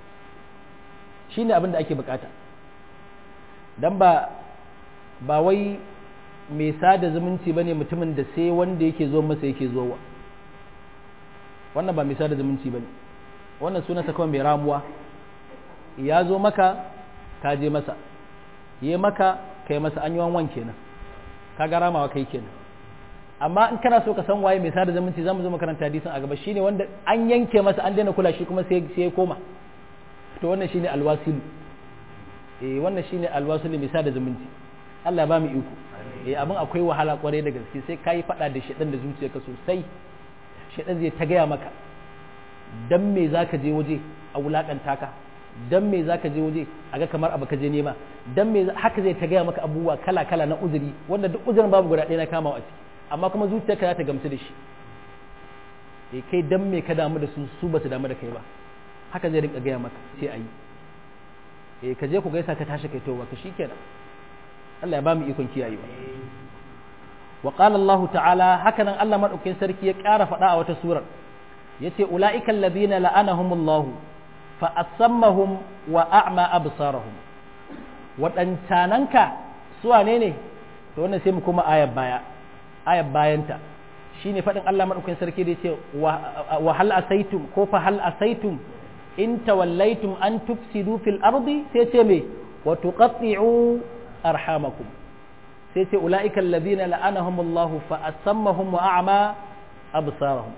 shine abin da ake bukata dan ba ba wai mai sada zumunci bane mutumin da sai wanda yake zo masa yake zowa wannan ba mai sada zumunci bane wannan sunansa kawai mai ramuwa ya zo maka ka je masa yi maka kai masa an yi wanwan kenan ka ga ramawa kai kenan amma in kana so ka san waye mai sada zumunci zamu zo makaranta hadisin a gaba shine wanda an yanke masa an daina kula shi kuma sai sai ya koma to wannan shine alwasilu eh wannan shine alwasilu mai sada zumunci Allah ya ba mu iko eh abin akwai wahala kwarai da gaske sai kai fada da shedan da zuciyarka sosai shedan zai ta gaya maka dan me zaka je waje a wulakanta ka dan me zaka je waje a ga kamar abu ka je nema dan me haka zai ta gaya maka abubuwa kala kala na uzuri wanda duk uzurin babu guda ɗaya na kama a ciki amma kuma zuciyarka za ta gamsu da shi eh kai dan me ka damu da su su ba su damu da kai ba haka zai rinka gaya maka sai ayi eh ka je ku gaisa ka tashi kai towa ka shikenan Allah ya ba mu ikon kiyayewa wa qala Allah ta'ala haka nan Allah madaukakin sarki ya ƙara faɗa a wata surar yace ulaika alladhina la'anahumullahu fa asammahum wa a'ma absarahum waɗancananka su wane ne to wannan sai mu kuma ayar baya ayar bayanta shine faɗin Allah madaukakin sarki da yace wa hal asaitum ko fa hal asaitum in tawallaitum an tufsidu fil ardi sai ce me wa tuqatti'u arhamakum sai ce ulaika alladhina la'anahum Allah fa asammahum wa a'ma absarahum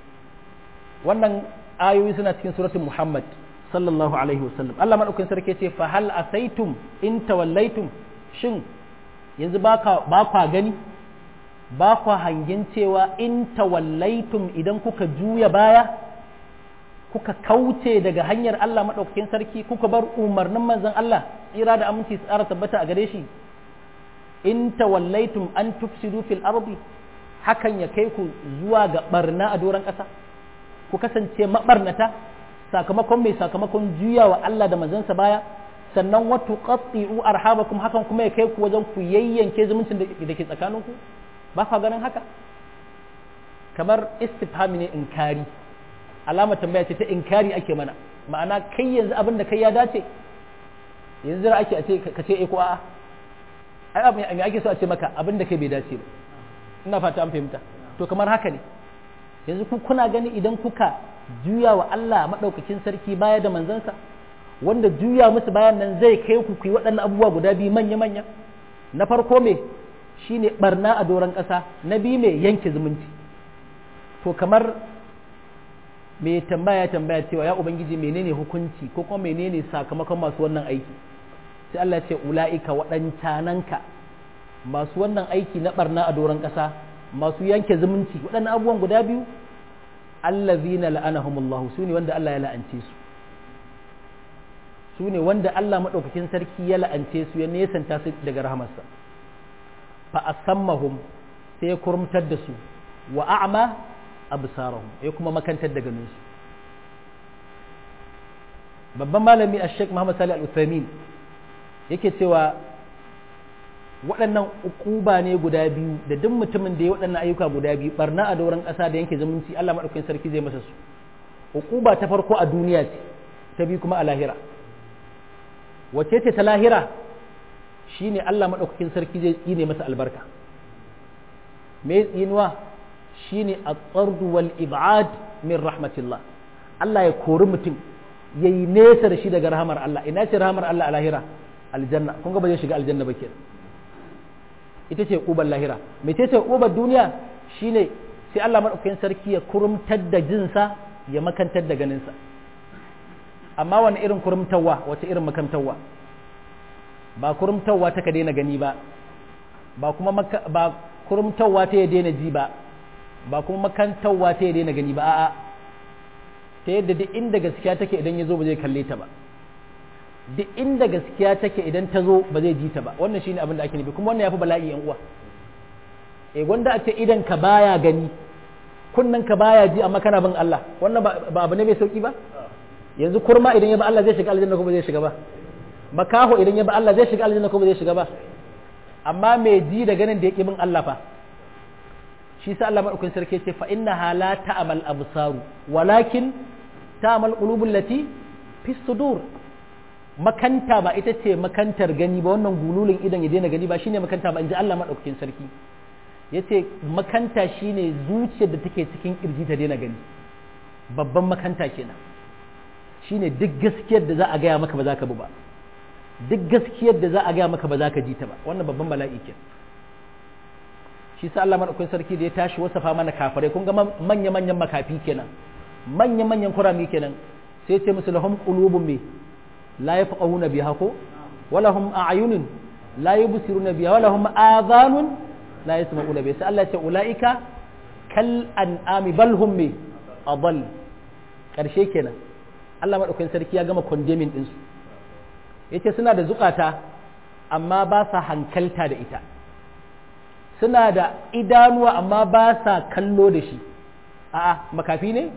wannan ayoyi suna cikin suratul Muhammad sallallahu alaihi wasallam Allah madaukakin sarki ce fa hal asaitum in tawallaitum shin yanzu ba kwa gani ba kwa hangen cewa in tawallaitum idan kuka juya baya kuka kauce daga hanyar Allah madaukakin sarki kuka bar umarnin manzon Allah tsira da aminci tsara tabbata a gare shi in tawallaitum an tufsidu fil ardi hakan ya kai ku zuwa ga barna a doron ƙasa ku kasance mabarnata sakamakon mai sakamakon juya wa Allah da manzansa baya sannan wa tuqatti'u arhabakum hakan kuma ya kai ku wajen ku yayyanke zumuncin da ke tsakaninku ba ka ganin haka kamar istifhami ne inkari alama tambaya ce ta inkari ake mana ma'ana kai yanzu abin da kai ya dace yanzu ake a ce ka ce eh ko a'a ai abin me ake so a ce maka abin da kai bai dace ba ina fata an fahimta to kamar haka ne yanzu ku kuna gani idan kuka juya wa Allah maɗaukakin sarki baya da manzansa wanda juya musu bayan nan zai kai ku ku yi waɗannan abubuwa guda biyu manya-manya na farko me shine barna a doron ƙasa na biyu me yanke zumunci to kamar me tambaya tambaya cewa ya ubangiji menene hukunci ko kuma menene sakamakon masu wannan aiki sai Allah ya ce ula'ika waɗancananka masu wannan aiki na barna a doron ƙasa masu yanke zumunci waɗannan abubuwan guda biyu allazina la'anahumullahu sune wanda Allah ya la'ance su sune wanda Allah madaukakin sarki ya la'ance su ya nesanta su daga rahamarsa fa asammahum sai ya kurumtar da su wa a'ma absarahum ya kuma makantar da ganin su babban malami a sheikh Muhammad Salih Al-Uthaymeen yake cewa waɗannan ukuba ne guda biyu da duk mutumin da ya waɗannan ayyuka guda biyu barna a doron ƙasa da yanke zumunci Allah maɗaukakin sarki zai masa su ukuba ta farko a duniya ce ta biyu kuma a lahira wace ce ta lahira shine Allah maɗaukakin sarki zai tsine masa albarka me tsinuwa shine at-tardu wal ib'ad min rahmatillah Allah ya kori mutum yayi nesa da shi daga rahamar Allah ina ce rahamar Allah a lahira aljanna kun ga ba zai shiga aljanna ba kenan ita ce ƙubar lahira mece ce ƙubar duniya shine sai Allah maɗaukakin sarki ya kurumtar da jinsa ya makantar da ganinsa amma wani irin kurumtawa wace irin makantawa ba kurumtawa ta ka daina gani ba ba kuma ba kurumtawa ta ya daina ji ba ba kuma makantawa ta ya daina gani ba a'a ta yadda duk inda gaskiya take idan ya zo ba zai kalle ta ba duk inda gaskiya take idan ta zo ba zai ji ta ba wannan shine abin da ake nufi kuma wannan yafi bala'i yan uwa eh gwanda a ce idan ka baya gani kunnan ka baya ji amma kana bin Allah wannan ba abu ne mai sauki ba yanzu kurma idan ya ba Allah zai shiga aljanna ko ba zai shiga ba makaho idan ya ba Allah zai shiga aljanna ko ba zai shiga ba amma mai ji da ganin da yake bin Allah fa shi sa Allah madaukakin sarki ce fa innaha la ta'mal absaru walakin ta'mal qulubul lati fi sudur makanta ba ita ce makantar gani ba wannan gululin idan ya daina gani ba shine makanta ba inji Allah madaukakin sarki yace makanta shine zuciyar da take cikin kirji ta daina gani babban makanta kenan shine duk gaskiyar da za a gaya maka ba za ka bi ba duk gaskiyar da za a gaya maka ba za ka ji ta ba wannan babban bala'i kenan shi sa Allah madaukakin sarki da ya tashi wasafa mana kafirai kun ga manya manyan makafi kenan manya manyan kurami kenan sai ce musu lahum qulubun me la yafqahuna biha ko wala hum a'yunun la yubsiruna biha wala hum adhanun la yasma'una biha sai Allah ya ce ulaika kal an'ami bal hum me adall karshe kenan Allah madaukakin sarki ya gama condemning din su yace suna da zukata amma ba sa hankalta da ita suna da idanuwa amma ba sa kallo da shi a'a makafi ne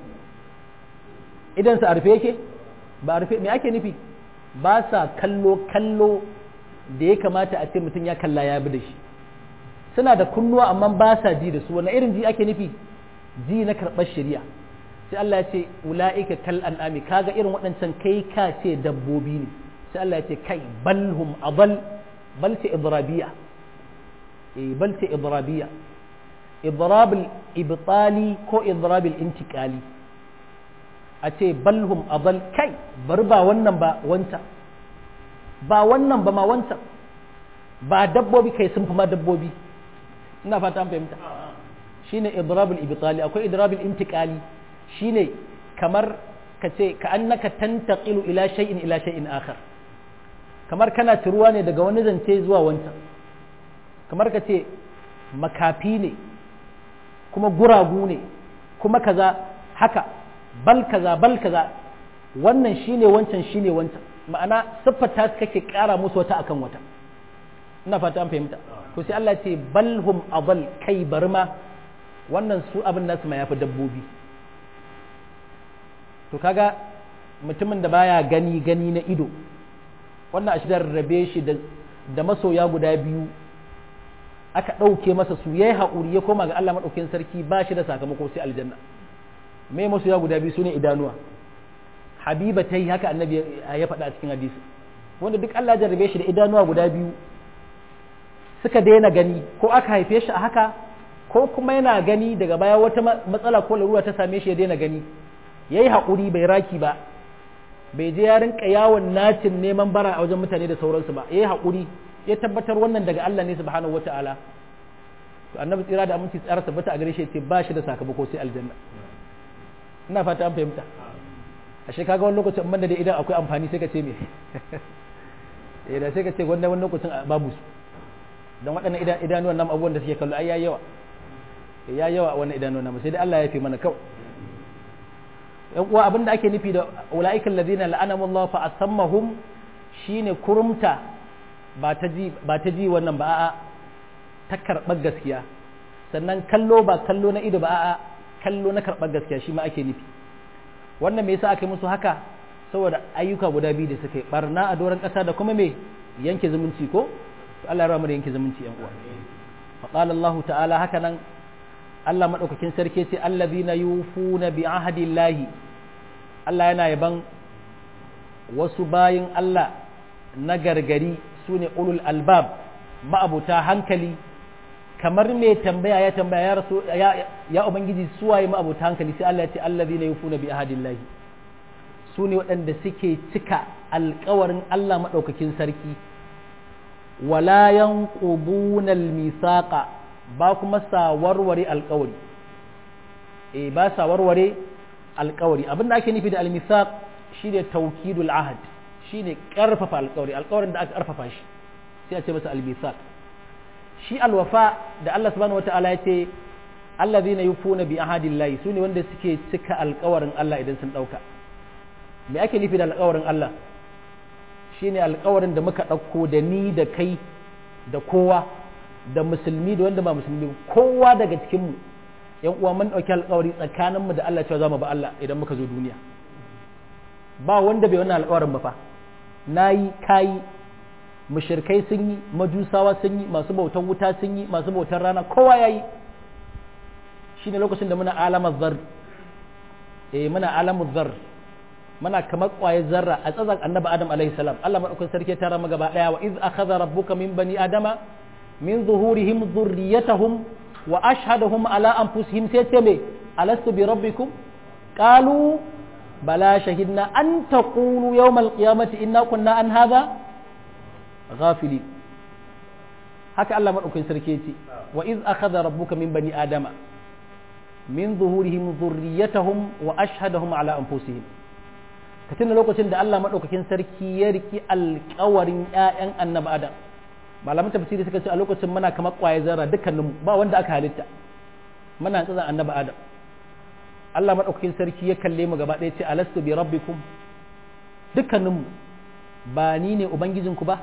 idan sa a rufe yake ba a rufe me ake nufi ba sa kallo kallo da ya kamata a ce mutum ya kalla ya bi da shi suna da kunnuwa amma ba sa ji da su wani irin ji ake nufi ji na karɓar shari'a sai Allah ya ce ula'ika kal an'ami kaga irin waɗancan kai ka ce dabbobi ne sai Allah ya ce kai balhum adal bal ce idrabiya eh bal ce idrabiya idrab ibtali ko idrab intiqali a ce balhum adal kai bar ba wannan ba wancan ba wannan ba ma wancan ba dabbobi kai sun fi ma dabbobi ina fata an fahimta shine idrabul ibtali akwai idrabul intiqali shine kamar ka ce ka annaka tantaqilu ila shay'in ila shay'in akhar kamar kana ciruwa ne daga wani zance zuwa wancan kamar ka ce makafi ne kuma guragu ne kuma kaza haka bal kaza bal kaza wannan shine wancan shine wancan ma'ana siffata su kake kara musu wata akan wata ina fata an fahimta to sai Allah ce balhum adal kai barma wannan su abin nasu ma yafi dabbobi to kaga mutumin da baya gani gani na ido wannan a shigar rabe shi da masoya guda biyu aka ɗauke masa su yayi haƙuri ya koma ga Allah maɗaukin sarki ba shi da sakamako sai aljanna me masoya guda biyu sune idanuwa habiba ta yi haka annabi ya faɗa a cikin hadisi wanda duk Allah ya jarrabe shi da idanuwa guda biyu suka daina gani ko aka haife shi a haka ko kuma yana gani daga baya wata matsala ko larura ta same shi ya daina gani ya yi haƙuri bai raki ba bai je ya rinka yawon nacin neman bara a wajen mutane da sauransu ba ya yi haƙuri ya tabbatar wannan daga Allah ne subhanahu wa ta'ala to annabi tsira da aminci tsara tabbata a gare shi ce ba shi da sakamako sai aljanna ina fata an fahimta ashe kaga wani lokacin amma da idan akwai amfani sai ka ce me eh da sai ka ce wannan wani lokacin babu su don waɗannan idanuwan nan abubuwan da suke kallo ai yayi yawa ya yawa wannan idanuwan nan sai dai Allah ya fi mana kawai yan uwa abin da ake nufi da ula'ikan ladina la'anamu Allah fa asammahum shine kurumta ba ta ji ba ta ji wannan ba a'a ta karɓar gaskiya sannan kallo ba kallo na ido ba a'a kallo na karɓar gaskiya shi ma ake nufi wannan me yasa aka yi musu haka saboda ayyuka guda biyu da suka yi barna a doron ƙasa da kuma me yanke zumunci ko to Allah ya rama da yanke zumunci yan uwa fa qala Allah ta'ala haka nan Allah maɗaukakin sarki ce allazina yufuna bi ahadillahi Allah yana yaban wasu bayin Allah na gargari su ne ulul albab ma'abuta hankali kamar mai tambaya ya tambaya ya rasu ya, ya ubangiji suwaye ma'abuta hankali sai Allah ya ce allazina yufuna bi ahadillahi su ne waɗanda suke cika alkawarin Allah maɗaukakin sarki wala yanquduna al-misaqa ba kuma sa warware alkawari e ba sa warware alkawari abinda ake nufi da almisaq shine tawkidul ahad shine karfafa alkawari alkawarin da aka karfafa shi sai a ce masa almisaq shi alwafa da Allah subhanahu wataala ya ce allazina yufuna bi ahadillahi sune wanda suke cika alkawarin Allah idan sun dauka me ake nufi da alkawarin Allah shine alkawarin da muka dauko da ni da kai da kowa da musulmi da wanda ba musulmi kowa daga cikinmu yan uwa mun ɗauki alƙawari tsakaninmu da Allah cewa za mu ba Allah idan muka zo duniya ba wanda bai wannan alƙawarin ba fa nayi kayi mushrikai sun yi majusawa sun yi masu bautan wuta sun yi masu bautan rana kowa yayi shine lokacin da muna alamar zar eh muna alamar zar muna kamar ƙwayar zarra a tsazan annabi adam alaihi salam Allah madaukakin sarki ta rama gaba daya wa iz akhadha rabbuka min bani adama min zuhurihim dhurriyyatahum wa ashhadahum ala anfusihim sai ce me alastu bi rabbikum qalu bala shahidna an taqulu yawm alqiyamati inna kunna an hadha ghafilin haka Allah madaukakin sarki ya ce wa iz akhadha rabbuka min bani adama min zuhurihim dhurriyyatahum wa ashhadahum ala anfusihim ka tuna lokacin da Allah madaukakin sarki ya riki alƙawarin ƴaƴan annabi Adam malaman tafsiri suka ce a lokacin muna kamar ƙwaye zarra dukkanin ba wanda aka halitta muna tsazan annabi Adam Allah madaukakin sarki ya kalle mu gaba ɗaya ce alastu bi rabbikum dukkaninmu ba ni ne ubangijinku ba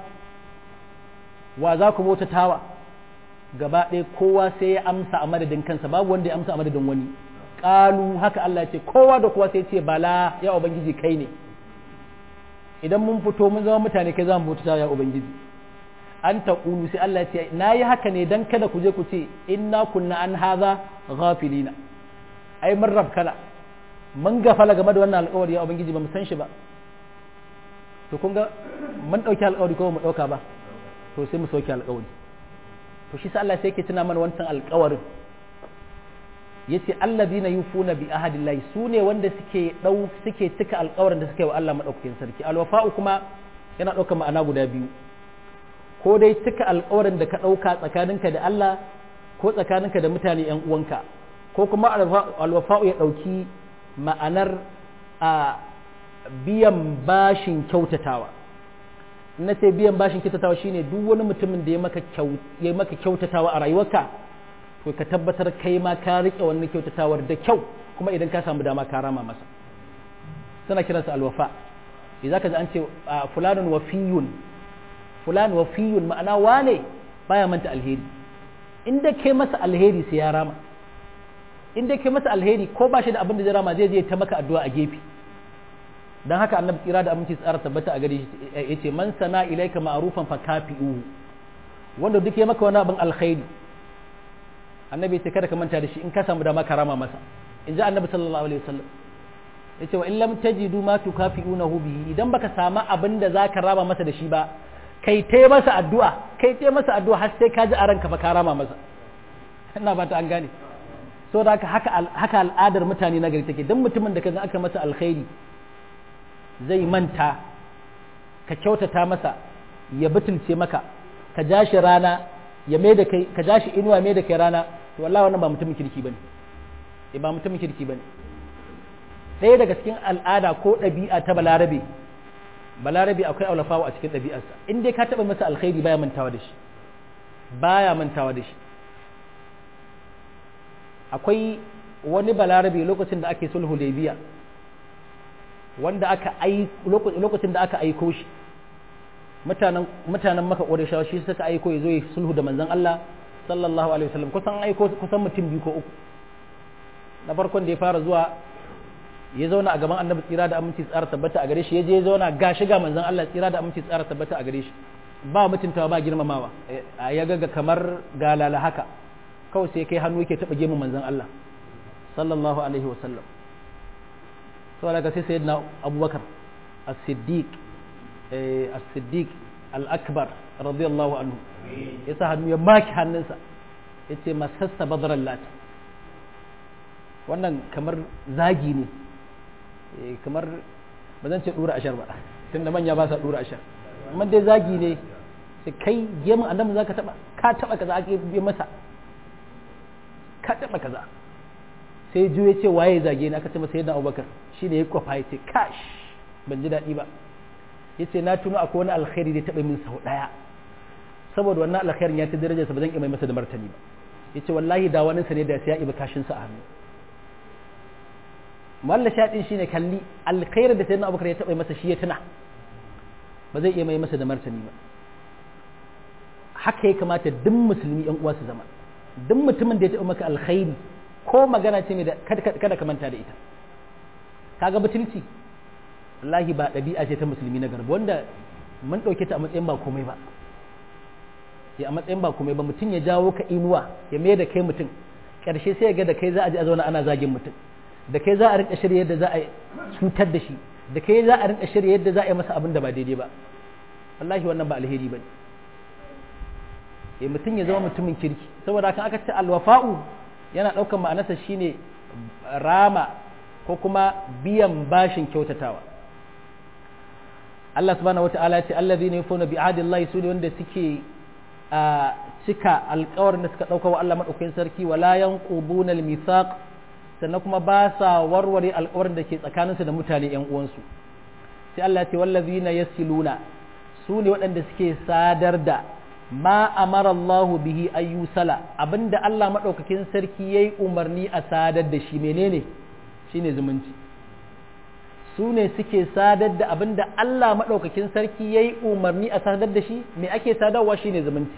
wa za ku bauta tawa gaba ɗaya kowa sai ya amsa a madadin kansa babu wanda ya amsa a madadin wani ƙalu haka Allah ya ce kowa da kowa sai ce bala ya ubangiji kai ne idan mun fito mun zama mutane kai za mu bauta tawa ya ubangiji an ta ƙulu sai Allah ya ce na yi haka ne dan kada ku je ku ce inna kunna an haza ghafilina ai mun rabkala mun gafala game da wannan alƙawari ya ubangiji ba mu san shi ba to kun ga mun ɗauki alƙawari ko mu ɗauka ba to sai mu sauke alƙawari to shi sa Allah sai yake tuna mana wancan alƙawarin yace allazina yufuna bi ahadillahi sune wanda suke dau suke cika alƙawarin da suke wa Allah madaukakin sarki alwafa'u kuma yana ɗaukar ma'ana guda biyu ko dai cika alƙawarin da ka ɗauka tsakaninka da Allah ko tsakaninka da mutane ƴan uwanka ko kuma alwafa'u ya ɗauki ma'anar a biyan bashin kyautatawa na ce biyan bashin kyautatawa shine duk wani mutumin da ya maka kyautatawa a rayuwarka to ka tabbatar kai ma ka rike wannan kyautatawar da kyau kuma idan ka samu dama ka rama masa suna kiransa alwafa idan ka ji an ce fulanun wafiyun fulan wafiyun ma'ana wane baya manta alheri inda kai masa alheri sai ya rama inda kai masa alheri ko ba shi da abin da zai rama zai je ta maka addu'a a gefe dan haka annabi tsira da aminci tsara tabbata a gare shi yace man sana ilaika ma'rufan fa kafi'uhu wanda duk ya maka wani abin alkhairi annabi yace kada ka manta da shi in ka samu dama karama masa in ji annabi sallallahu alaihi wasallam yace wa in lam tajidu ma tukafi'unahu bihi idan baka samu abin da zaka rama masa da shi ba kai tai masa addu'a kai tai masa addu'a har sai ka ji a ranka fa karama masa ina ba ta an gane so da haka haka al'adar mutane na gari take dan mutumin da kaga aka masa alkhairi zai manta ka kyautata masa ya butulce maka ka ja shi rana ya mai da kai ka ja shi inuwa mai da kai rana to wallahi wannan ba mutumin kirki bane eh ba mutumin kirki bane ɗaya daga cikin al'ada ko ɗabi'a ta balarabe balarabe akwai aulafawa a cikin ɗabi'arsa in dai ka taɓa masa alkhairi baya mantawa da shi baya mantawa da shi akwai wani balarabe lokacin da ake sulhu biya wanda aka ai lokacin da aka aiko shi mutanen mutanen maka ƙureshawa shi suka aiko ya zo ya sulhu da manzon Allah sallallahu alaihi wasallam kusan aiko kusan mutum biyu ko uku na farkon da ya fara zuwa ya zauna a gaban annabi tsira da aminci tsara tabbata a gare shi ya je ya zauna ga shiga manzon Allah tsira da aminci tsara tabbata a gare shi ba mutuntawa ba girmamawa ya ga kamar galala haka kawai sai kai hannu yake taɓa gemun manzon Allah sallallahu alaihi wasallam sau daga sai sayyidina abubakar as-siddiq as-siddiq al-akbar radiyallahu anhu ya sa hannu ya maki hannunsa ya ce masassa badaran lati wannan kamar zagi ne kamar ba zan ce dura ashar ba tunda manya ba sa dura ashar amma dai zagi ne sai kai gemun annabi zaka taba ka taba kaza ake bi masa ka taba kaza sai juye ce waye zage ni aka ce masa yadda abubakar shi ne ya kwafa ya ce kash ban ji daɗi ba ya ce na tuno akwai wani alkhairi da ya taɓa min sau ɗaya saboda wannan alkhairin ya ci darajarsa ba zan iya mai masa da martani ba ya ce wallahi da wani ne da sai ya ibi kashinsa a hannu malla shaɗin shi ne kalli alkhairin da sai na abubakar ya taɓa masa shi ya tuna ba zai iya mai masa da martani ba haka ya kamata duk musulmi yan uwa su zama duk mutumin da ya taɓa maka alkhairi ko magana ce mai da kada ka manta da ita kaga butulci wallahi ba ɗabi'a ce ta musulmi na garba wanda mun ɗauke ta a matsayin ba komai ba ya a matsayin ba komai ba mutum ya jawo ka inuwa ya mai da kai mutum ƙarshe sai ga da kai za a ji a zauna ana zagin mutum da kai za a rinka shirya yadda za a cutar da shi da kai za a rinka shirya yadda za a yi masa abin da ba daidai ba wallahi wannan ba alheri ba ne eh mutum ya zama mutumin kirki saboda kan aka ce alwafa'u yana ɗaukar ma'anarsa shine rama ko kuma biyan bashin kyautatawa Allah subhanahu wata'ala ce allazina yufuna bi ahdillahi su ne wanda suke a cika alƙawarin da suka ɗauka wa Allah madaukakin sarki wala yanquduna al-mithaq sannan kuma ba sa warware alƙawarin da ke tsakaninsu da mutane ƴan uwansu sai Allah ya ce wallazina yasiluna su ne waɗanda suke sadar da ma amara Allah bihi ayyusala abinda Allah madaukakin sarki yayi umarni a sadar da shi menene shine zumunci su ne suke sadar da abin da Allah maɗaukakin sarki ya yi umarni a sadar da shi me ake sadarwa shi ne zumunci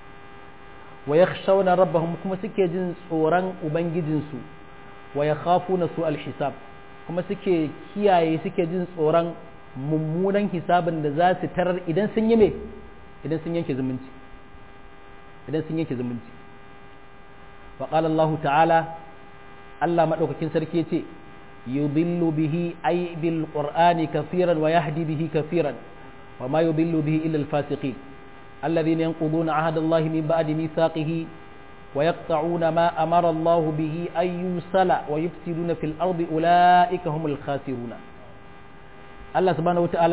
wa ya shauna rabbahum kuma suke jin tsoron ubangijinsu wa ya khafu na su alhisab kuma suke kiyaye suke jin tsoron mummunan hisabin da za su tarar idan sun yi me idan sun yanke zumunci idan sun yanke zumunci wa qala Allah ta'ala Allah maɗaukakin sarki ya ce يضل به أي بالقرآن كثيرا ويهدي به كثيرا وما يضل به إلا الفاسقين الذين ينقضون عهد الله من بعد ميثاقه ويقطعون ما أمر الله به أن يوصل ويفسدون في الأرض أولئك هم الخاسرون الله سبحانه وتعالى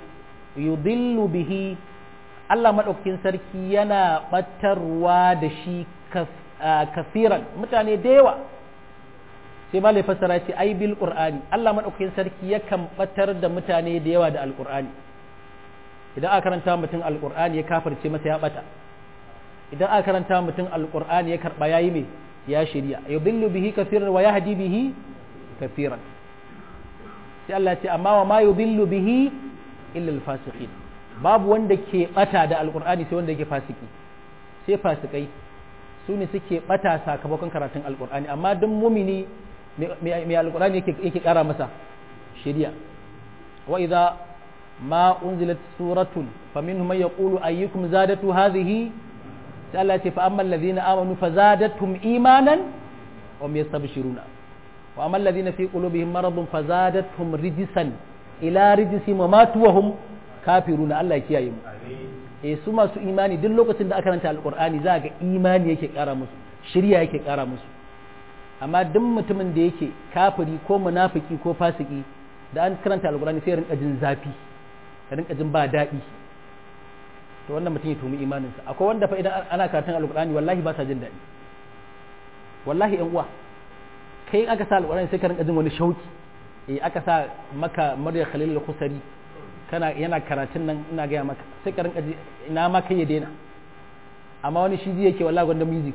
يضل به Allah maɗaukakin sarki yana ɓatarwa da shi kafiran mutane da yawa sai ma lai fassara ce ai bil qur'ani Allah madaukakin sarki yakan batar da mutane da yawa da alqur'ani idan aka karanta mutum alqur'ani ya kafirce masa ya bata idan aka karanta mutum alqur'ani ya karba yayi me ya shirya yudillu bihi kafiran wa yahdi bihi kafiran sai Allah ce amma wa ma yudillu bihi illa alfasiqin babu wanda ke bata da alqur'ani sai wanda yake fasiki sai fasikai su ne suke bata sakamakon karatun alqur'ani amma duk mumini mai alkurani yake kara masa shari'a wa idza ma unzilat suratun faminhum man yaqulu ayyukum zadatu hadhihi sai Allah ya ce fa ammal ladhina amanu fazadatum imanan wa hum yastabshiruna wa ammal ladhina fi qulubihim maradun fazadatum rijsan ila rijsihim wa matu wa hum kafiruna Allah ya kiyaye mu eh su masu imani duk lokacin da aka karanta alqur'ani za ga imani yake kara musu shari'a yake kara musu amma duk mutumin da yake kafiri ko munafiki ko fasiki da an karanta alkurani sai rinka jin zafi ya rinka jin ba daɗi to wannan mutum ya tumi imaninsa akwai wanda fa idan ana karatun alkurani wallahi ba sa jin daɗi wallahi yan uwa kai aka sa alkurani sai ka rinka jin wani shauki eh aka sa maka murya khalil al-khusari kana yana karatun nan ina gaya maka sai ka rinka ji ina ma kai ya daina amma wani shi ji yake wallahi gwanda music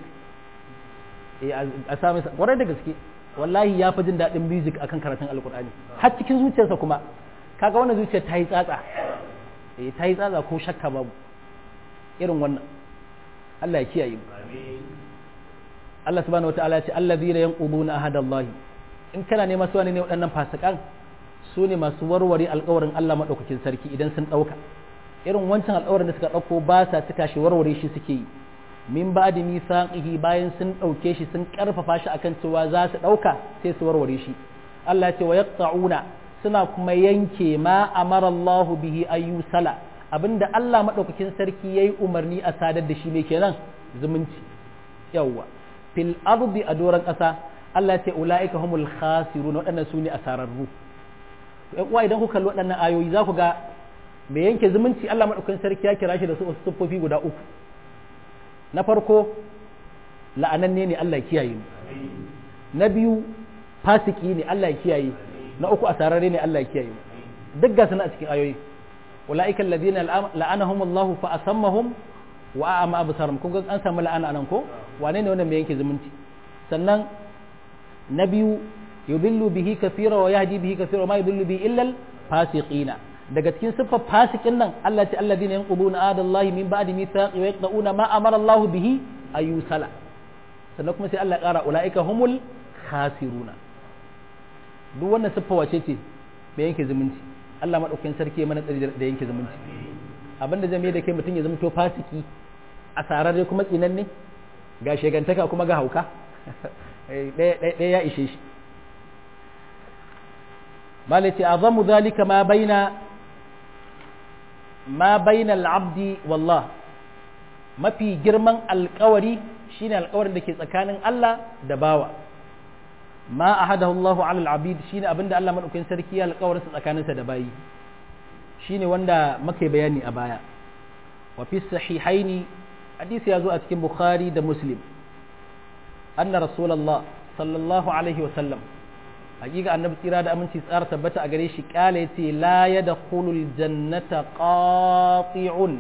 a sami kwarai da gaske wallahi ya fi jin daɗin music akan karatun alkur'ani har cikin zuciyarsa kuma kaga wannan zuciyar ta yi tsatsa eh ta yi tsatsa ko shakka babu irin wannan Allah ya kiyaye mu Allah subhanahu wataala ya ce allazina yanquduna ahadallahi in kana nema su ne waɗannan fasikan su ne masu warware alƙawarin Allah madaukakin sarki idan sun ɗauka irin wancan alƙawarin da suka ɗauko ba sa cika shi warware shi suke yi min ba da mithaqihi bayan sun ɗauke shi sun ƙarfafa shi akan cewa za su ɗauka sai su warware shi Allah ce wa yaqta'una suna kuma yanke ma amara Allahu bihi ayyusala abinda Allah madaukakin sarki yayi umarni a sadar da shi ne kenan zumunci yawwa fil ardi a doran ƙasa Allah ce ulaika humul khasirun waɗannan su ne asararru uwa idan kuka kalli waɗannan ayoyi za ku ga mai yanke zumunci Allah madaukakin sarki ya kira shi da su siffofi guda uku na farko la'ananne ne Allah kiyaye mu na biyu fasiki ne Allah kiyaye na uku asararre ne Allah kiyaye mu duk ga suna a cikin ayoyi ulaika alladhina la'anahum Allah fa asammahum wa a'ama absarahum kun ga an samu la'ana anan ko wane ne wannan mai yanke zumunci sannan na biyu yudillu bihi kathira wa yahdi bihi kathira ma yudillu bihi illa al-fasiqina daga cikin siffar fasikin nan Allah ce alladhina yanquduna adallahi min ba'di mithaqi wa yaqta'una ma amara Allah bihi ayusala sannan kuma sai Allah ya kara ulaika humul khasiruna duk wannan siffa wace ce mai yanke zumunci Allah madaukakin sarki mana tsari da yanke zumunci abinda zai mai da kai mutum ya zama to fasiki a sararre kuma tsinanne ga shegantaka kuma ga hauka ɗaya ya ishe shi malaci azamu zalika ma baina ma baina al'abdi wallah mafi girman alkawari shine alkawarin da ke tsakanin Allah da bawa ma ahadahu Allahu ala al-abid shine abinda Allah madaukakin sarki ya alkawarin sa tsakaninsa da bayi shine wanda muke bayani a baya wa fi sahihaini hadisi ya zo a cikin bukhari da muslim anna rasulullah sallallahu alaihi wa sallam hakika annabi tsira da aminci tsara tabbata a gare shi kala yace la yadkhulul jannata qati'un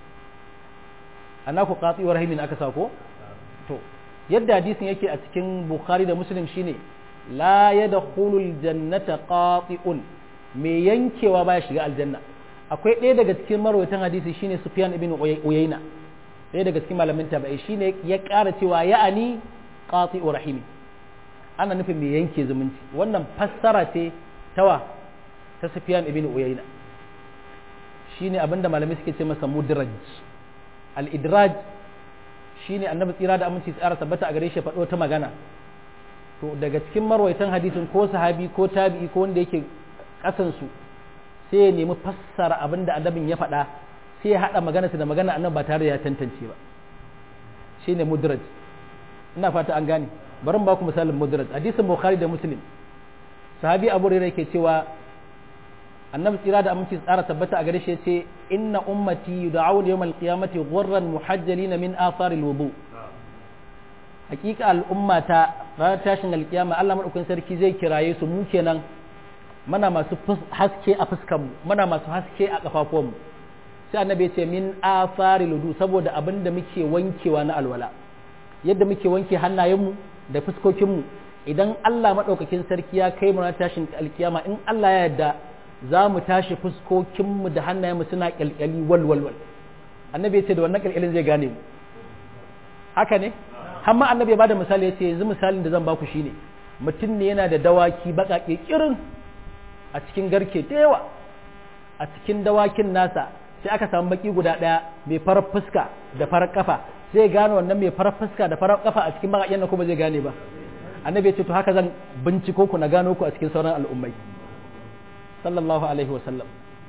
ana ku qati'ur rahimin aka sako to yadda hadisin yake a cikin bukhari da muslim shine la yadkhulul jannata qati'un me yankewa baya shiga aljanna akwai ɗaya daga cikin marwaitan hadisi shine sufyan ibn uyayna ɗaya daga cikin malamin tabi'i shine ya ƙara cewa ya'ani qati'u rahimi ana nufin me yanke zumunci wannan fassara ce tawa ta sufyan ibn uyayna shine abinda malamai suke ce masa mudraj al-idraj shine annabi tsira da aminci tsara tabbata a gare shi faɗo ta magana to daga cikin marwaitan hadisin ko sahabi ko tabi'i ko wanda yake kasansu sai ya nemi fassara abin da annabin ya faɗa sai ya haɗa maganarsa da magana annabi ba tare da ya tantance ba shine mudraj ina fata an gane bari mu baku misalin mudraj hadisin bukhari da muslim sahabi abu hurairah yake cewa annabi tsira da aminci tsara tabbata a gare shi yace inna ummati yud'auna yawmal qiyamati ghurran muhajjalina min athari alwudu hakika al'ummata ranar tashin alkiyama Allah madaukakin sarki zai kiraye su mu kenan mana masu haske a fuskanmu mana masu haske a kafafuwanmu sai annabi ya ce min afari ludu saboda abin da muke wankewa na alwala yadda muke wanke hannayenmu da fuskokinmu idan Allah maɗaukakin sarki ya kai mu na tashin alkiyama in Allah ya yarda za mu tashi fuskokinmu da hannayenmu suna kyalkyali wal wal wal annabi ya ce da wannan kyalkyalin zai gane mu haka ne amma annabi ya bada misali ya ce yanzu misalin da zan baku shine mutum ne yana da dawaki baƙaƙe kirin a cikin garke da yawa a cikin dawakin nasa sai aka samu baki guda ɗaya mai farar fuska da farar kafa zai gane wannan mai farar fuska da farar kafa a cikin bakaƙen na kuma zai gane ba annabi ya ce to haka zan binciko ku na gano ku a cikin sauran al'ummai sallallahu alaihi wasallam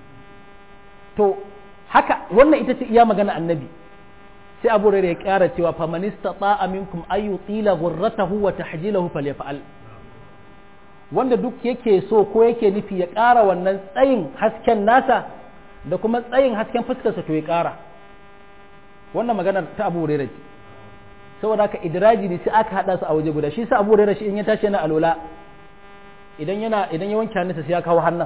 to haka wannan ita ce iya magana annabi sai abu rere ya kyara cewa faman istata'a minkum ay yutila ghurratahu wa tahjilahu falyaf'al wanda duk yake so ko yake nufi ya ƙara wannan tsayin hasken nasa da kuma tsayin hasken fuskarsa to ya ƙara wannan maganar ta abu rere ce saboda haka idraji ne sai aka hada su a waje guda shi sa abu rere shi in ya tashi yana alola idan yana idan ya wanke hannunsa sai ya kawo hannun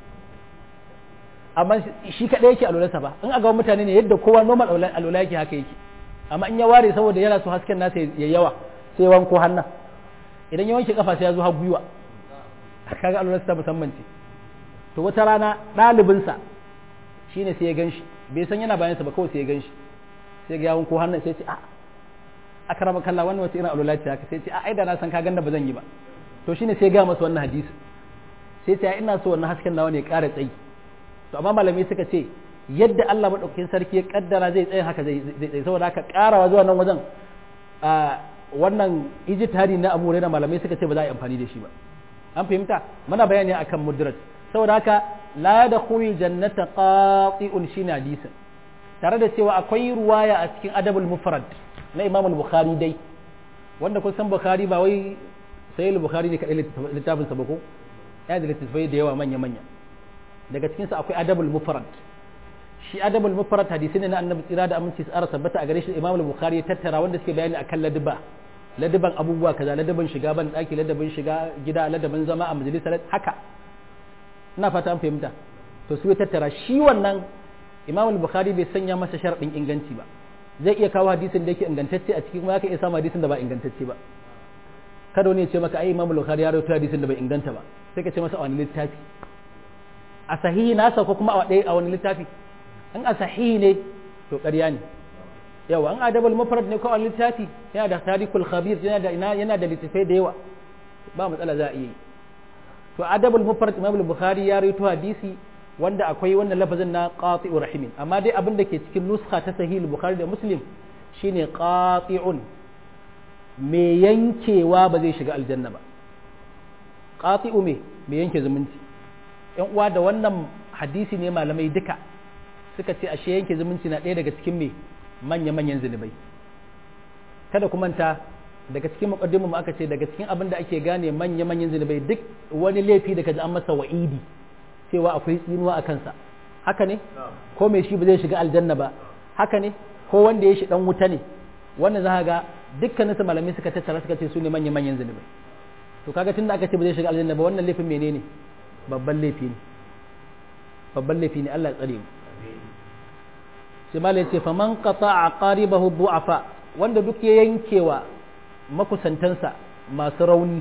amma shi kaɗai yake alolarsa ba in aga mutane ne yadda kowa normal alola yake haka yake amma in ya ware saboda yana so hasken nasa ya yawa sai ya wanko hannun idan ya wanke kafa sai ya zo har gwiwa kaga alolarsa ta musamman ce to wata rana ɗalibinsa shine sai ya gan shi bai san yana bayansa ba kawai sai ya gan shi sai ga ya wanko hannun sai ya ce a akrama kalla wannan wata irin alola ce haka sai ce a ai da na san ka ganda ba zan yi ba to shine sai ga masa wannan hadisi sai ce ina so wannan hasken nawa ne ƙara tsayi to amma malamai suka ce yadda Allah madaukakin sarki ya kaddara zai tsaye haka zai tsaye saboda haka karawa zuwa nan wajen a wannan ijtihadi na Abu Hurairah malamai suka ce ba za a yi amfani da shi ba an fahimta muna bayani akan mudraj saboda haka la yadkhulul jannata qati'un shine hadisin tare da cewa akwai ruwaya a cikin adabul mufrad na Imam al-Bukhari dai wanda kun san Bukhari ba wai sai al-Bukhari ne kadai littafin sa ba ko ya da littafai da yawa manya manya daga cikinsa akwai adabul mufrad shi adabul mufrad hadisi ne na annabi tsira da aminci tsara tabbata a gare shi imam al-bukhari ya tattara wanda suke bayani akan ladiba ladiban abubuwa kaza ladiban shiga ban daki ladabin shiga gida ladabin zama a majalisa haka ina fata an fahimta to su ya tattara shi wannan imam al-bukhari bai sanya masa sharadin inganci ba zai iya kawo hadisin da yake ingantacce a cikin kuma zaka iya samu hadisin da ba ingantacce ba kada wani ya ce maka ai imam al-bukhari ya rawaito hadisin da bai inganta ba sai ka ce masa a wani littafi a sahihi nasa ko kuma a ɗaya a wani littafi in a sahihi ne to ƙarya ne yawa an adabul mufrad ne ko a littafi yana da tarikul khabir yana da ina yana da littafai da yawa ba matsala za a iya yi to adabul mufrad imam bukhari ya rawaito hadisi wanda akwai wannan lafazin na qati'ur rahimin amma dai abin da ke cikin nuskha ta sahih bukhari da muslim shine qati'un mai yankewa ba zai shiga aljanna ba qati'u me mai yanke zumunci yan uwa da wannan hadisi ne malamai duka suka ce ashe yanke zumunci na ɗaya daga cikin me manya-manyan zunubai kada ku manta daga cikin muqaddimu aka ce daga cikin abin da ake gane manya-manyan zunubai duk wani laifi da kaji an masa wa'idi cewa akwai tsinuwa a kansa haka ne ko mai shi ba zai shiga aljanna ba haka ne ko wanda ya shi dan wuta ne wannan za ga dukkanin su malamai suka tattara suka ce su ne manya-manyan zunubai to kaga tunda aka ce ba zai shiga aljanna ba wannan laifin menene babban laifi ne babban laifi ne Allah ya tsare mu sai malai ce faman qata'a qaribahu du'afa wanda duk ya yankewa makusantansa masu rauni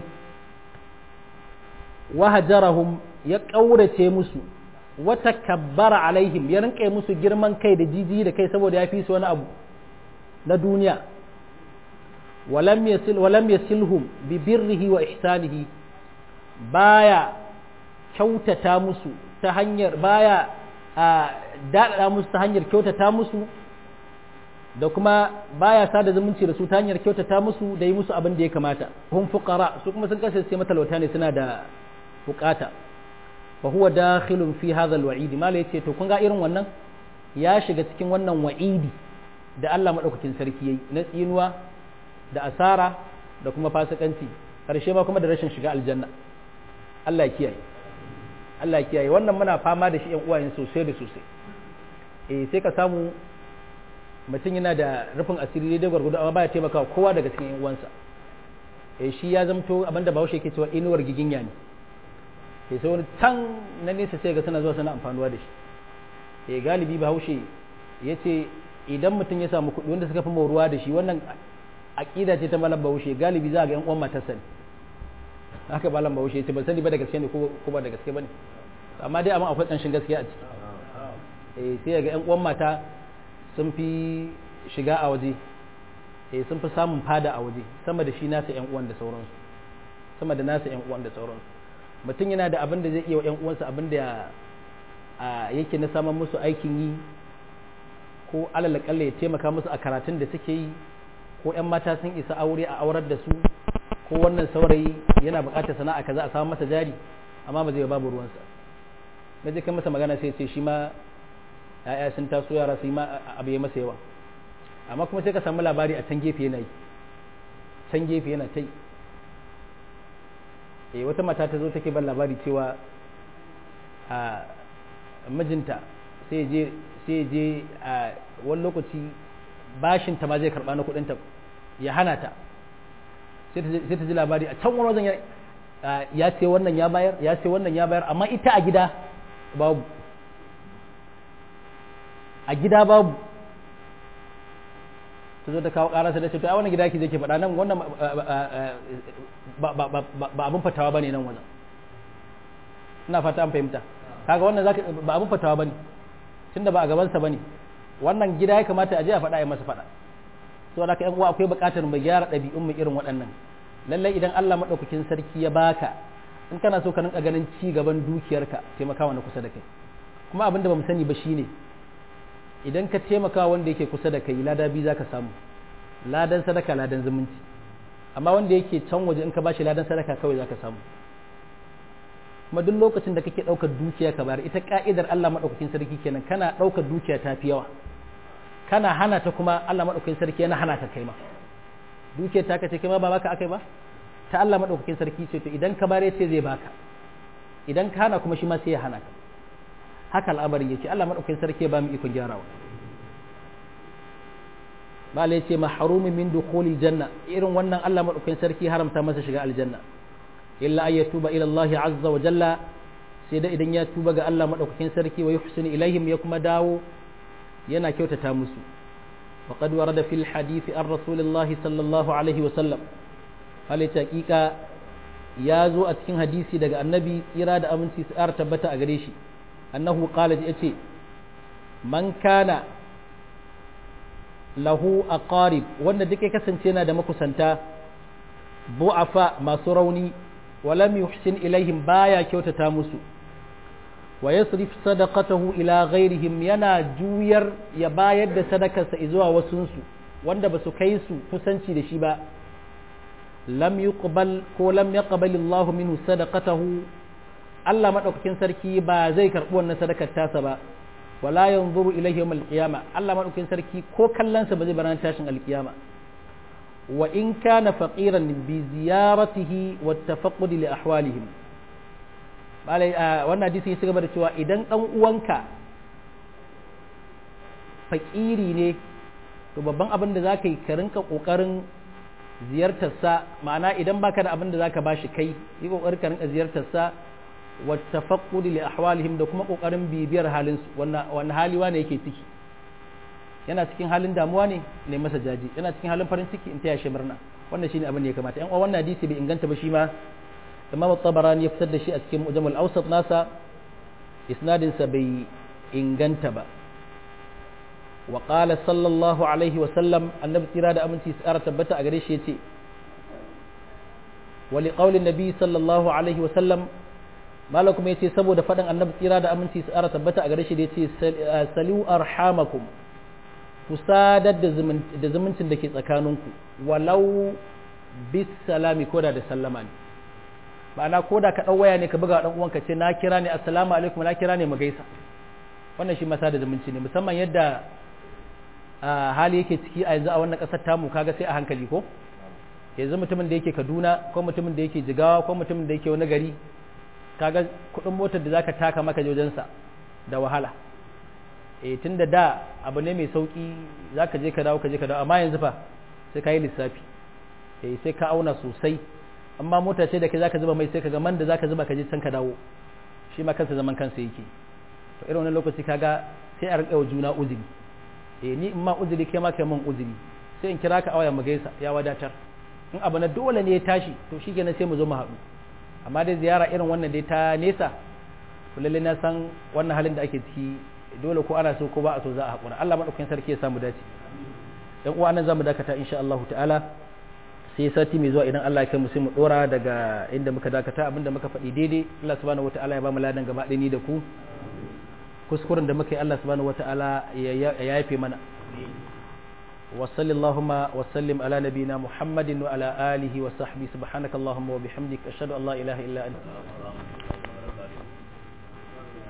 wa hajarahum ya kaurace musu wata kabbara alaihim ya rinka musu girman kai da jiji da kai saboda ya fi su wani abu na duniya walam yasil walam yasilhum bi birrihi wa ihsanihi baya kyautata musu ta hanyar baya a daɗaɗa musu ta hanyar kyautata musu da kuma baya sada zumunci da su ta hanyar kyautata musu da yi musu abin da ya kamata hum fuqara su kuma sun kasance matalauta ne suna da bukata fa huwa dakhilun fi hadha alwa'id mala yace to kun ga irin wannan ya shiga cikin wannan wa'idi da Allah madaukakin sarki yayi na tsinuwa da asara da kuma fasikanci karshe ma kuma da rashin shiga aljanna Allah ya kiyaye Allah ya kiyaye wannan muna fama da shi ƴan uwayen sosai da sosai eh sai ka samu mutum yana da rufin asiri daidai gwargwado amma baya taimakawa kowa daga cikin ƴan uwansa eh shi ya zamto abinda Bahaushe yake cewa inuwar giginya ne eh sai wani can na nesa sai ga suna zuwa suna amfanuwa da shi eh galibi Bahaushe yace idan mutum ya samu kuɗi wanda suka fi moruwa da shi wannan aqida ce ta malam Bahaushe galibi za ga ƴan uwan matarsa ne haka malam bahaushe ce ban sani ba da gaske ne ko ba da gaske ba ne amma dai amma akwai ƙanshin gaskiya a ciki eh sai ga ƴan uwan mata sun fi shiga a waje eh sun fi samun fada a waje sama da shi nasa ƴan uwan da sauransu sama da nasa ƴan uwan da sauransu mutum yana da abin da zai iya wa ƴan uwansa abin da yake na samun musu aikin yi ko alal ya taimaka musu a karatun da suke yi ko ƴan mata sun isa aure a aurar da su ko wannan saurayi yana buƙatar sana'a kaza a samu masa jari amma ba zai babu ruwansa na je kan masa magana sai ce shi ma ya'ya sun taso yara su yi ma abu ya masa yawa amma kuma sai ka samu labari a can gefe yana yi can gefe yana ta yi eh wata mata ta zo take ban labari cewa a mijinta sai je sai je a wani lokaci bashin ta ma zai karba na kudinta ya hana ta sai ta ji labari a can wani wajen ya ce wannan ya bayar ya ce wannan ya bayar amma ita a gida babu a gida babu ta zo ta kawo ƙararsa da ce to a wannan gida ki je ke faɗa nan wannan ba abin fatawa ba ne nan wajen ina fata an fahimta kaga wannan ba abin fatawa ba ne tunda ba a gabansa ba ne wannan gida ya kamata a je a faɗa ya masa faɗa saboda haka yan uwa akwai buƙatar mu gyara ɗabi'un mu irin waɗannan lallai idan Allah maɗaukakin sarki ya baka in kana so ka rinka ganin ci gaban dukiyarka taimakawa na kusa da kai kuma abin da bamu sani ba shine idan ka taimaka wanda yake kusa da kai lada biyu zaka samu ladan sadaka ladan zumunci amma wanda yake can waje in ka bashi ladan sadaka kawai zaka samu kuma duk lokacin da kake ɗaukar dukiya ka bayar ita ka'idar Allah maɗaukakin sarki kenan kana ɗaukar dukiya ta fi yawa kana hana ta kuma Allah maɗaukakin sarki yana hana ta kai ma dukiyar ta kace kai ma ba baka akai ba ta Allah maɗaukakin sarki ce to idan ka bare ce zai baka idan ka hana kuma shi ma sai ya hana ka haka al'amarin yake Allah maɗaukakin sarki ya ba mu ikon gyarawa malai ce mahrumin min dukhuli janna irin wannan Allah maɗaukakin sarki haramta masa shiga aljanna illa ay yatuba ila Allah azza wa jalla sai da idan ya tuba ga Allah maɗaukakin sarki wa yuhsinu ilaihim ya kuma dawo yana kyautata musu وقد ورد في الحديث عن رسول الله صلى الله عليه وسلم هل حقيقة ya zo a cikin hadisi daga annabi tsira da aminci su ƙara tabbata a gare shi annahu qala ya ce man kana lahu aqarib wanda duk ya kasance yana da makusanta bu'afa masu rauni walam yuhsin ilaihim baya kyautata musu wa yasrif sadaqatahu ila ghairihim yana juyar ya bayar da sadakarsa zuwa wasunsu wanda ba su kai su kusanci da shi ba lam yuqbal ko lam yaqbal Allah minhu sadaqatahu Allah madaukakin sarki ba zai karbi wannan sadakar tasa ba wala yanzuru ilayhi yawm al-qiyama Allah madaukakin sarki ko kallansa ba zai bar tashin al-qiyama wa in kana faqiran bi ziyaratihi wa tafaqqud li ahwalihim balai wannan hadisi ya gaba da cewa idan dan uwanka fakiri ne to babban abin da zaka yi ka rinka kokarin ziyartar sa ma'ana idan baka da abin da zaka bashi kai yi kokarin ka rinka ziyartar sa wa tafaqqud li ahwalihim da kuma kokarin bibiyar halin su wannan wannan hali wane yake ciki yana cikin halin damuwa ne ne masa jaji yana cikin halin farin ciki in taya shi murna wannan shine abin da ya kamata yan uwa wannan hadisi bai inganta ba shi ma Imam Tabarani ya fitar da shi a cikin Mujammal Awsat nasa isnadin sa bai inganta ba wa qala sallallahu alaihi wa sallam annabi tsira da aminci tsara tabbata a gare shi yace wa li qawli nabi sallallahu alaihi wa sallam malakum yace saboda faɗin annabi tsira da aminci tsara tabbata a gare shi da yace salu arhamakum ku sadar da zumuncin da ke tsakaninku walau bis salami koda da sallama ne ma'ana koda ka ɗau waya ne ka buga ɗan uwanka ce na kira ne assalamu alaikum na kira ne mu gaisa wannan shi masa da zumunci ne musamman yadda hali yake ciki a yanzu a wannan ƙasar tamu kaga sai a hankali ko yanzu mutumin da yake kaduna ko mutumin da yake jigawa ko mutumin da yake wani gari kaga kuɗin motar da zaka taka maka wajensa da wahala e tun da da abu ne mai sauki za ka je ka dawo ka je ka dawo amma yanzu fa sai ka yi lissafi e sai ka auna sosai amma mota ce da ke za ka zuba mai sai ka ga man da za ka zuba ka je can ka dawo shi ma kansa zaman kansa yake to irin wannan lokaci kaga sai a rinƙa wa juna uzuri e ni in ma uzuri kai ma kai mun uzuri sai in kira ka a waya mu gaisa ya wadatar in abu na dole ne ya tashi to shi kenan sai mu zo mu haɗu amma dai ziyara irin wannan dai ta nesa to lalle na san wannan halin da ake ciki dole ko ana so ko ba a so za a haƙura Allah maɗaukakin sarki ya samu dace ɗan uwa nan zamu dakata insha Allah ta'ala sai sati mai zuwa idan Allah ya kai mu sai mu dora daga inda muka dakata abinda muka faɗi daidai Allah subhanahu wata'ala ya ba mu ladan gaba ɗaya ni da ku kuskuren da muka yi Allah subhanahu wata'ala ya yafe mana wa sallallahu wa sallim ala nabina muhammadin wa ala alihi wa sahbihi subhanakallahumma wa bihamdika ashhadu an la ilaha illa anta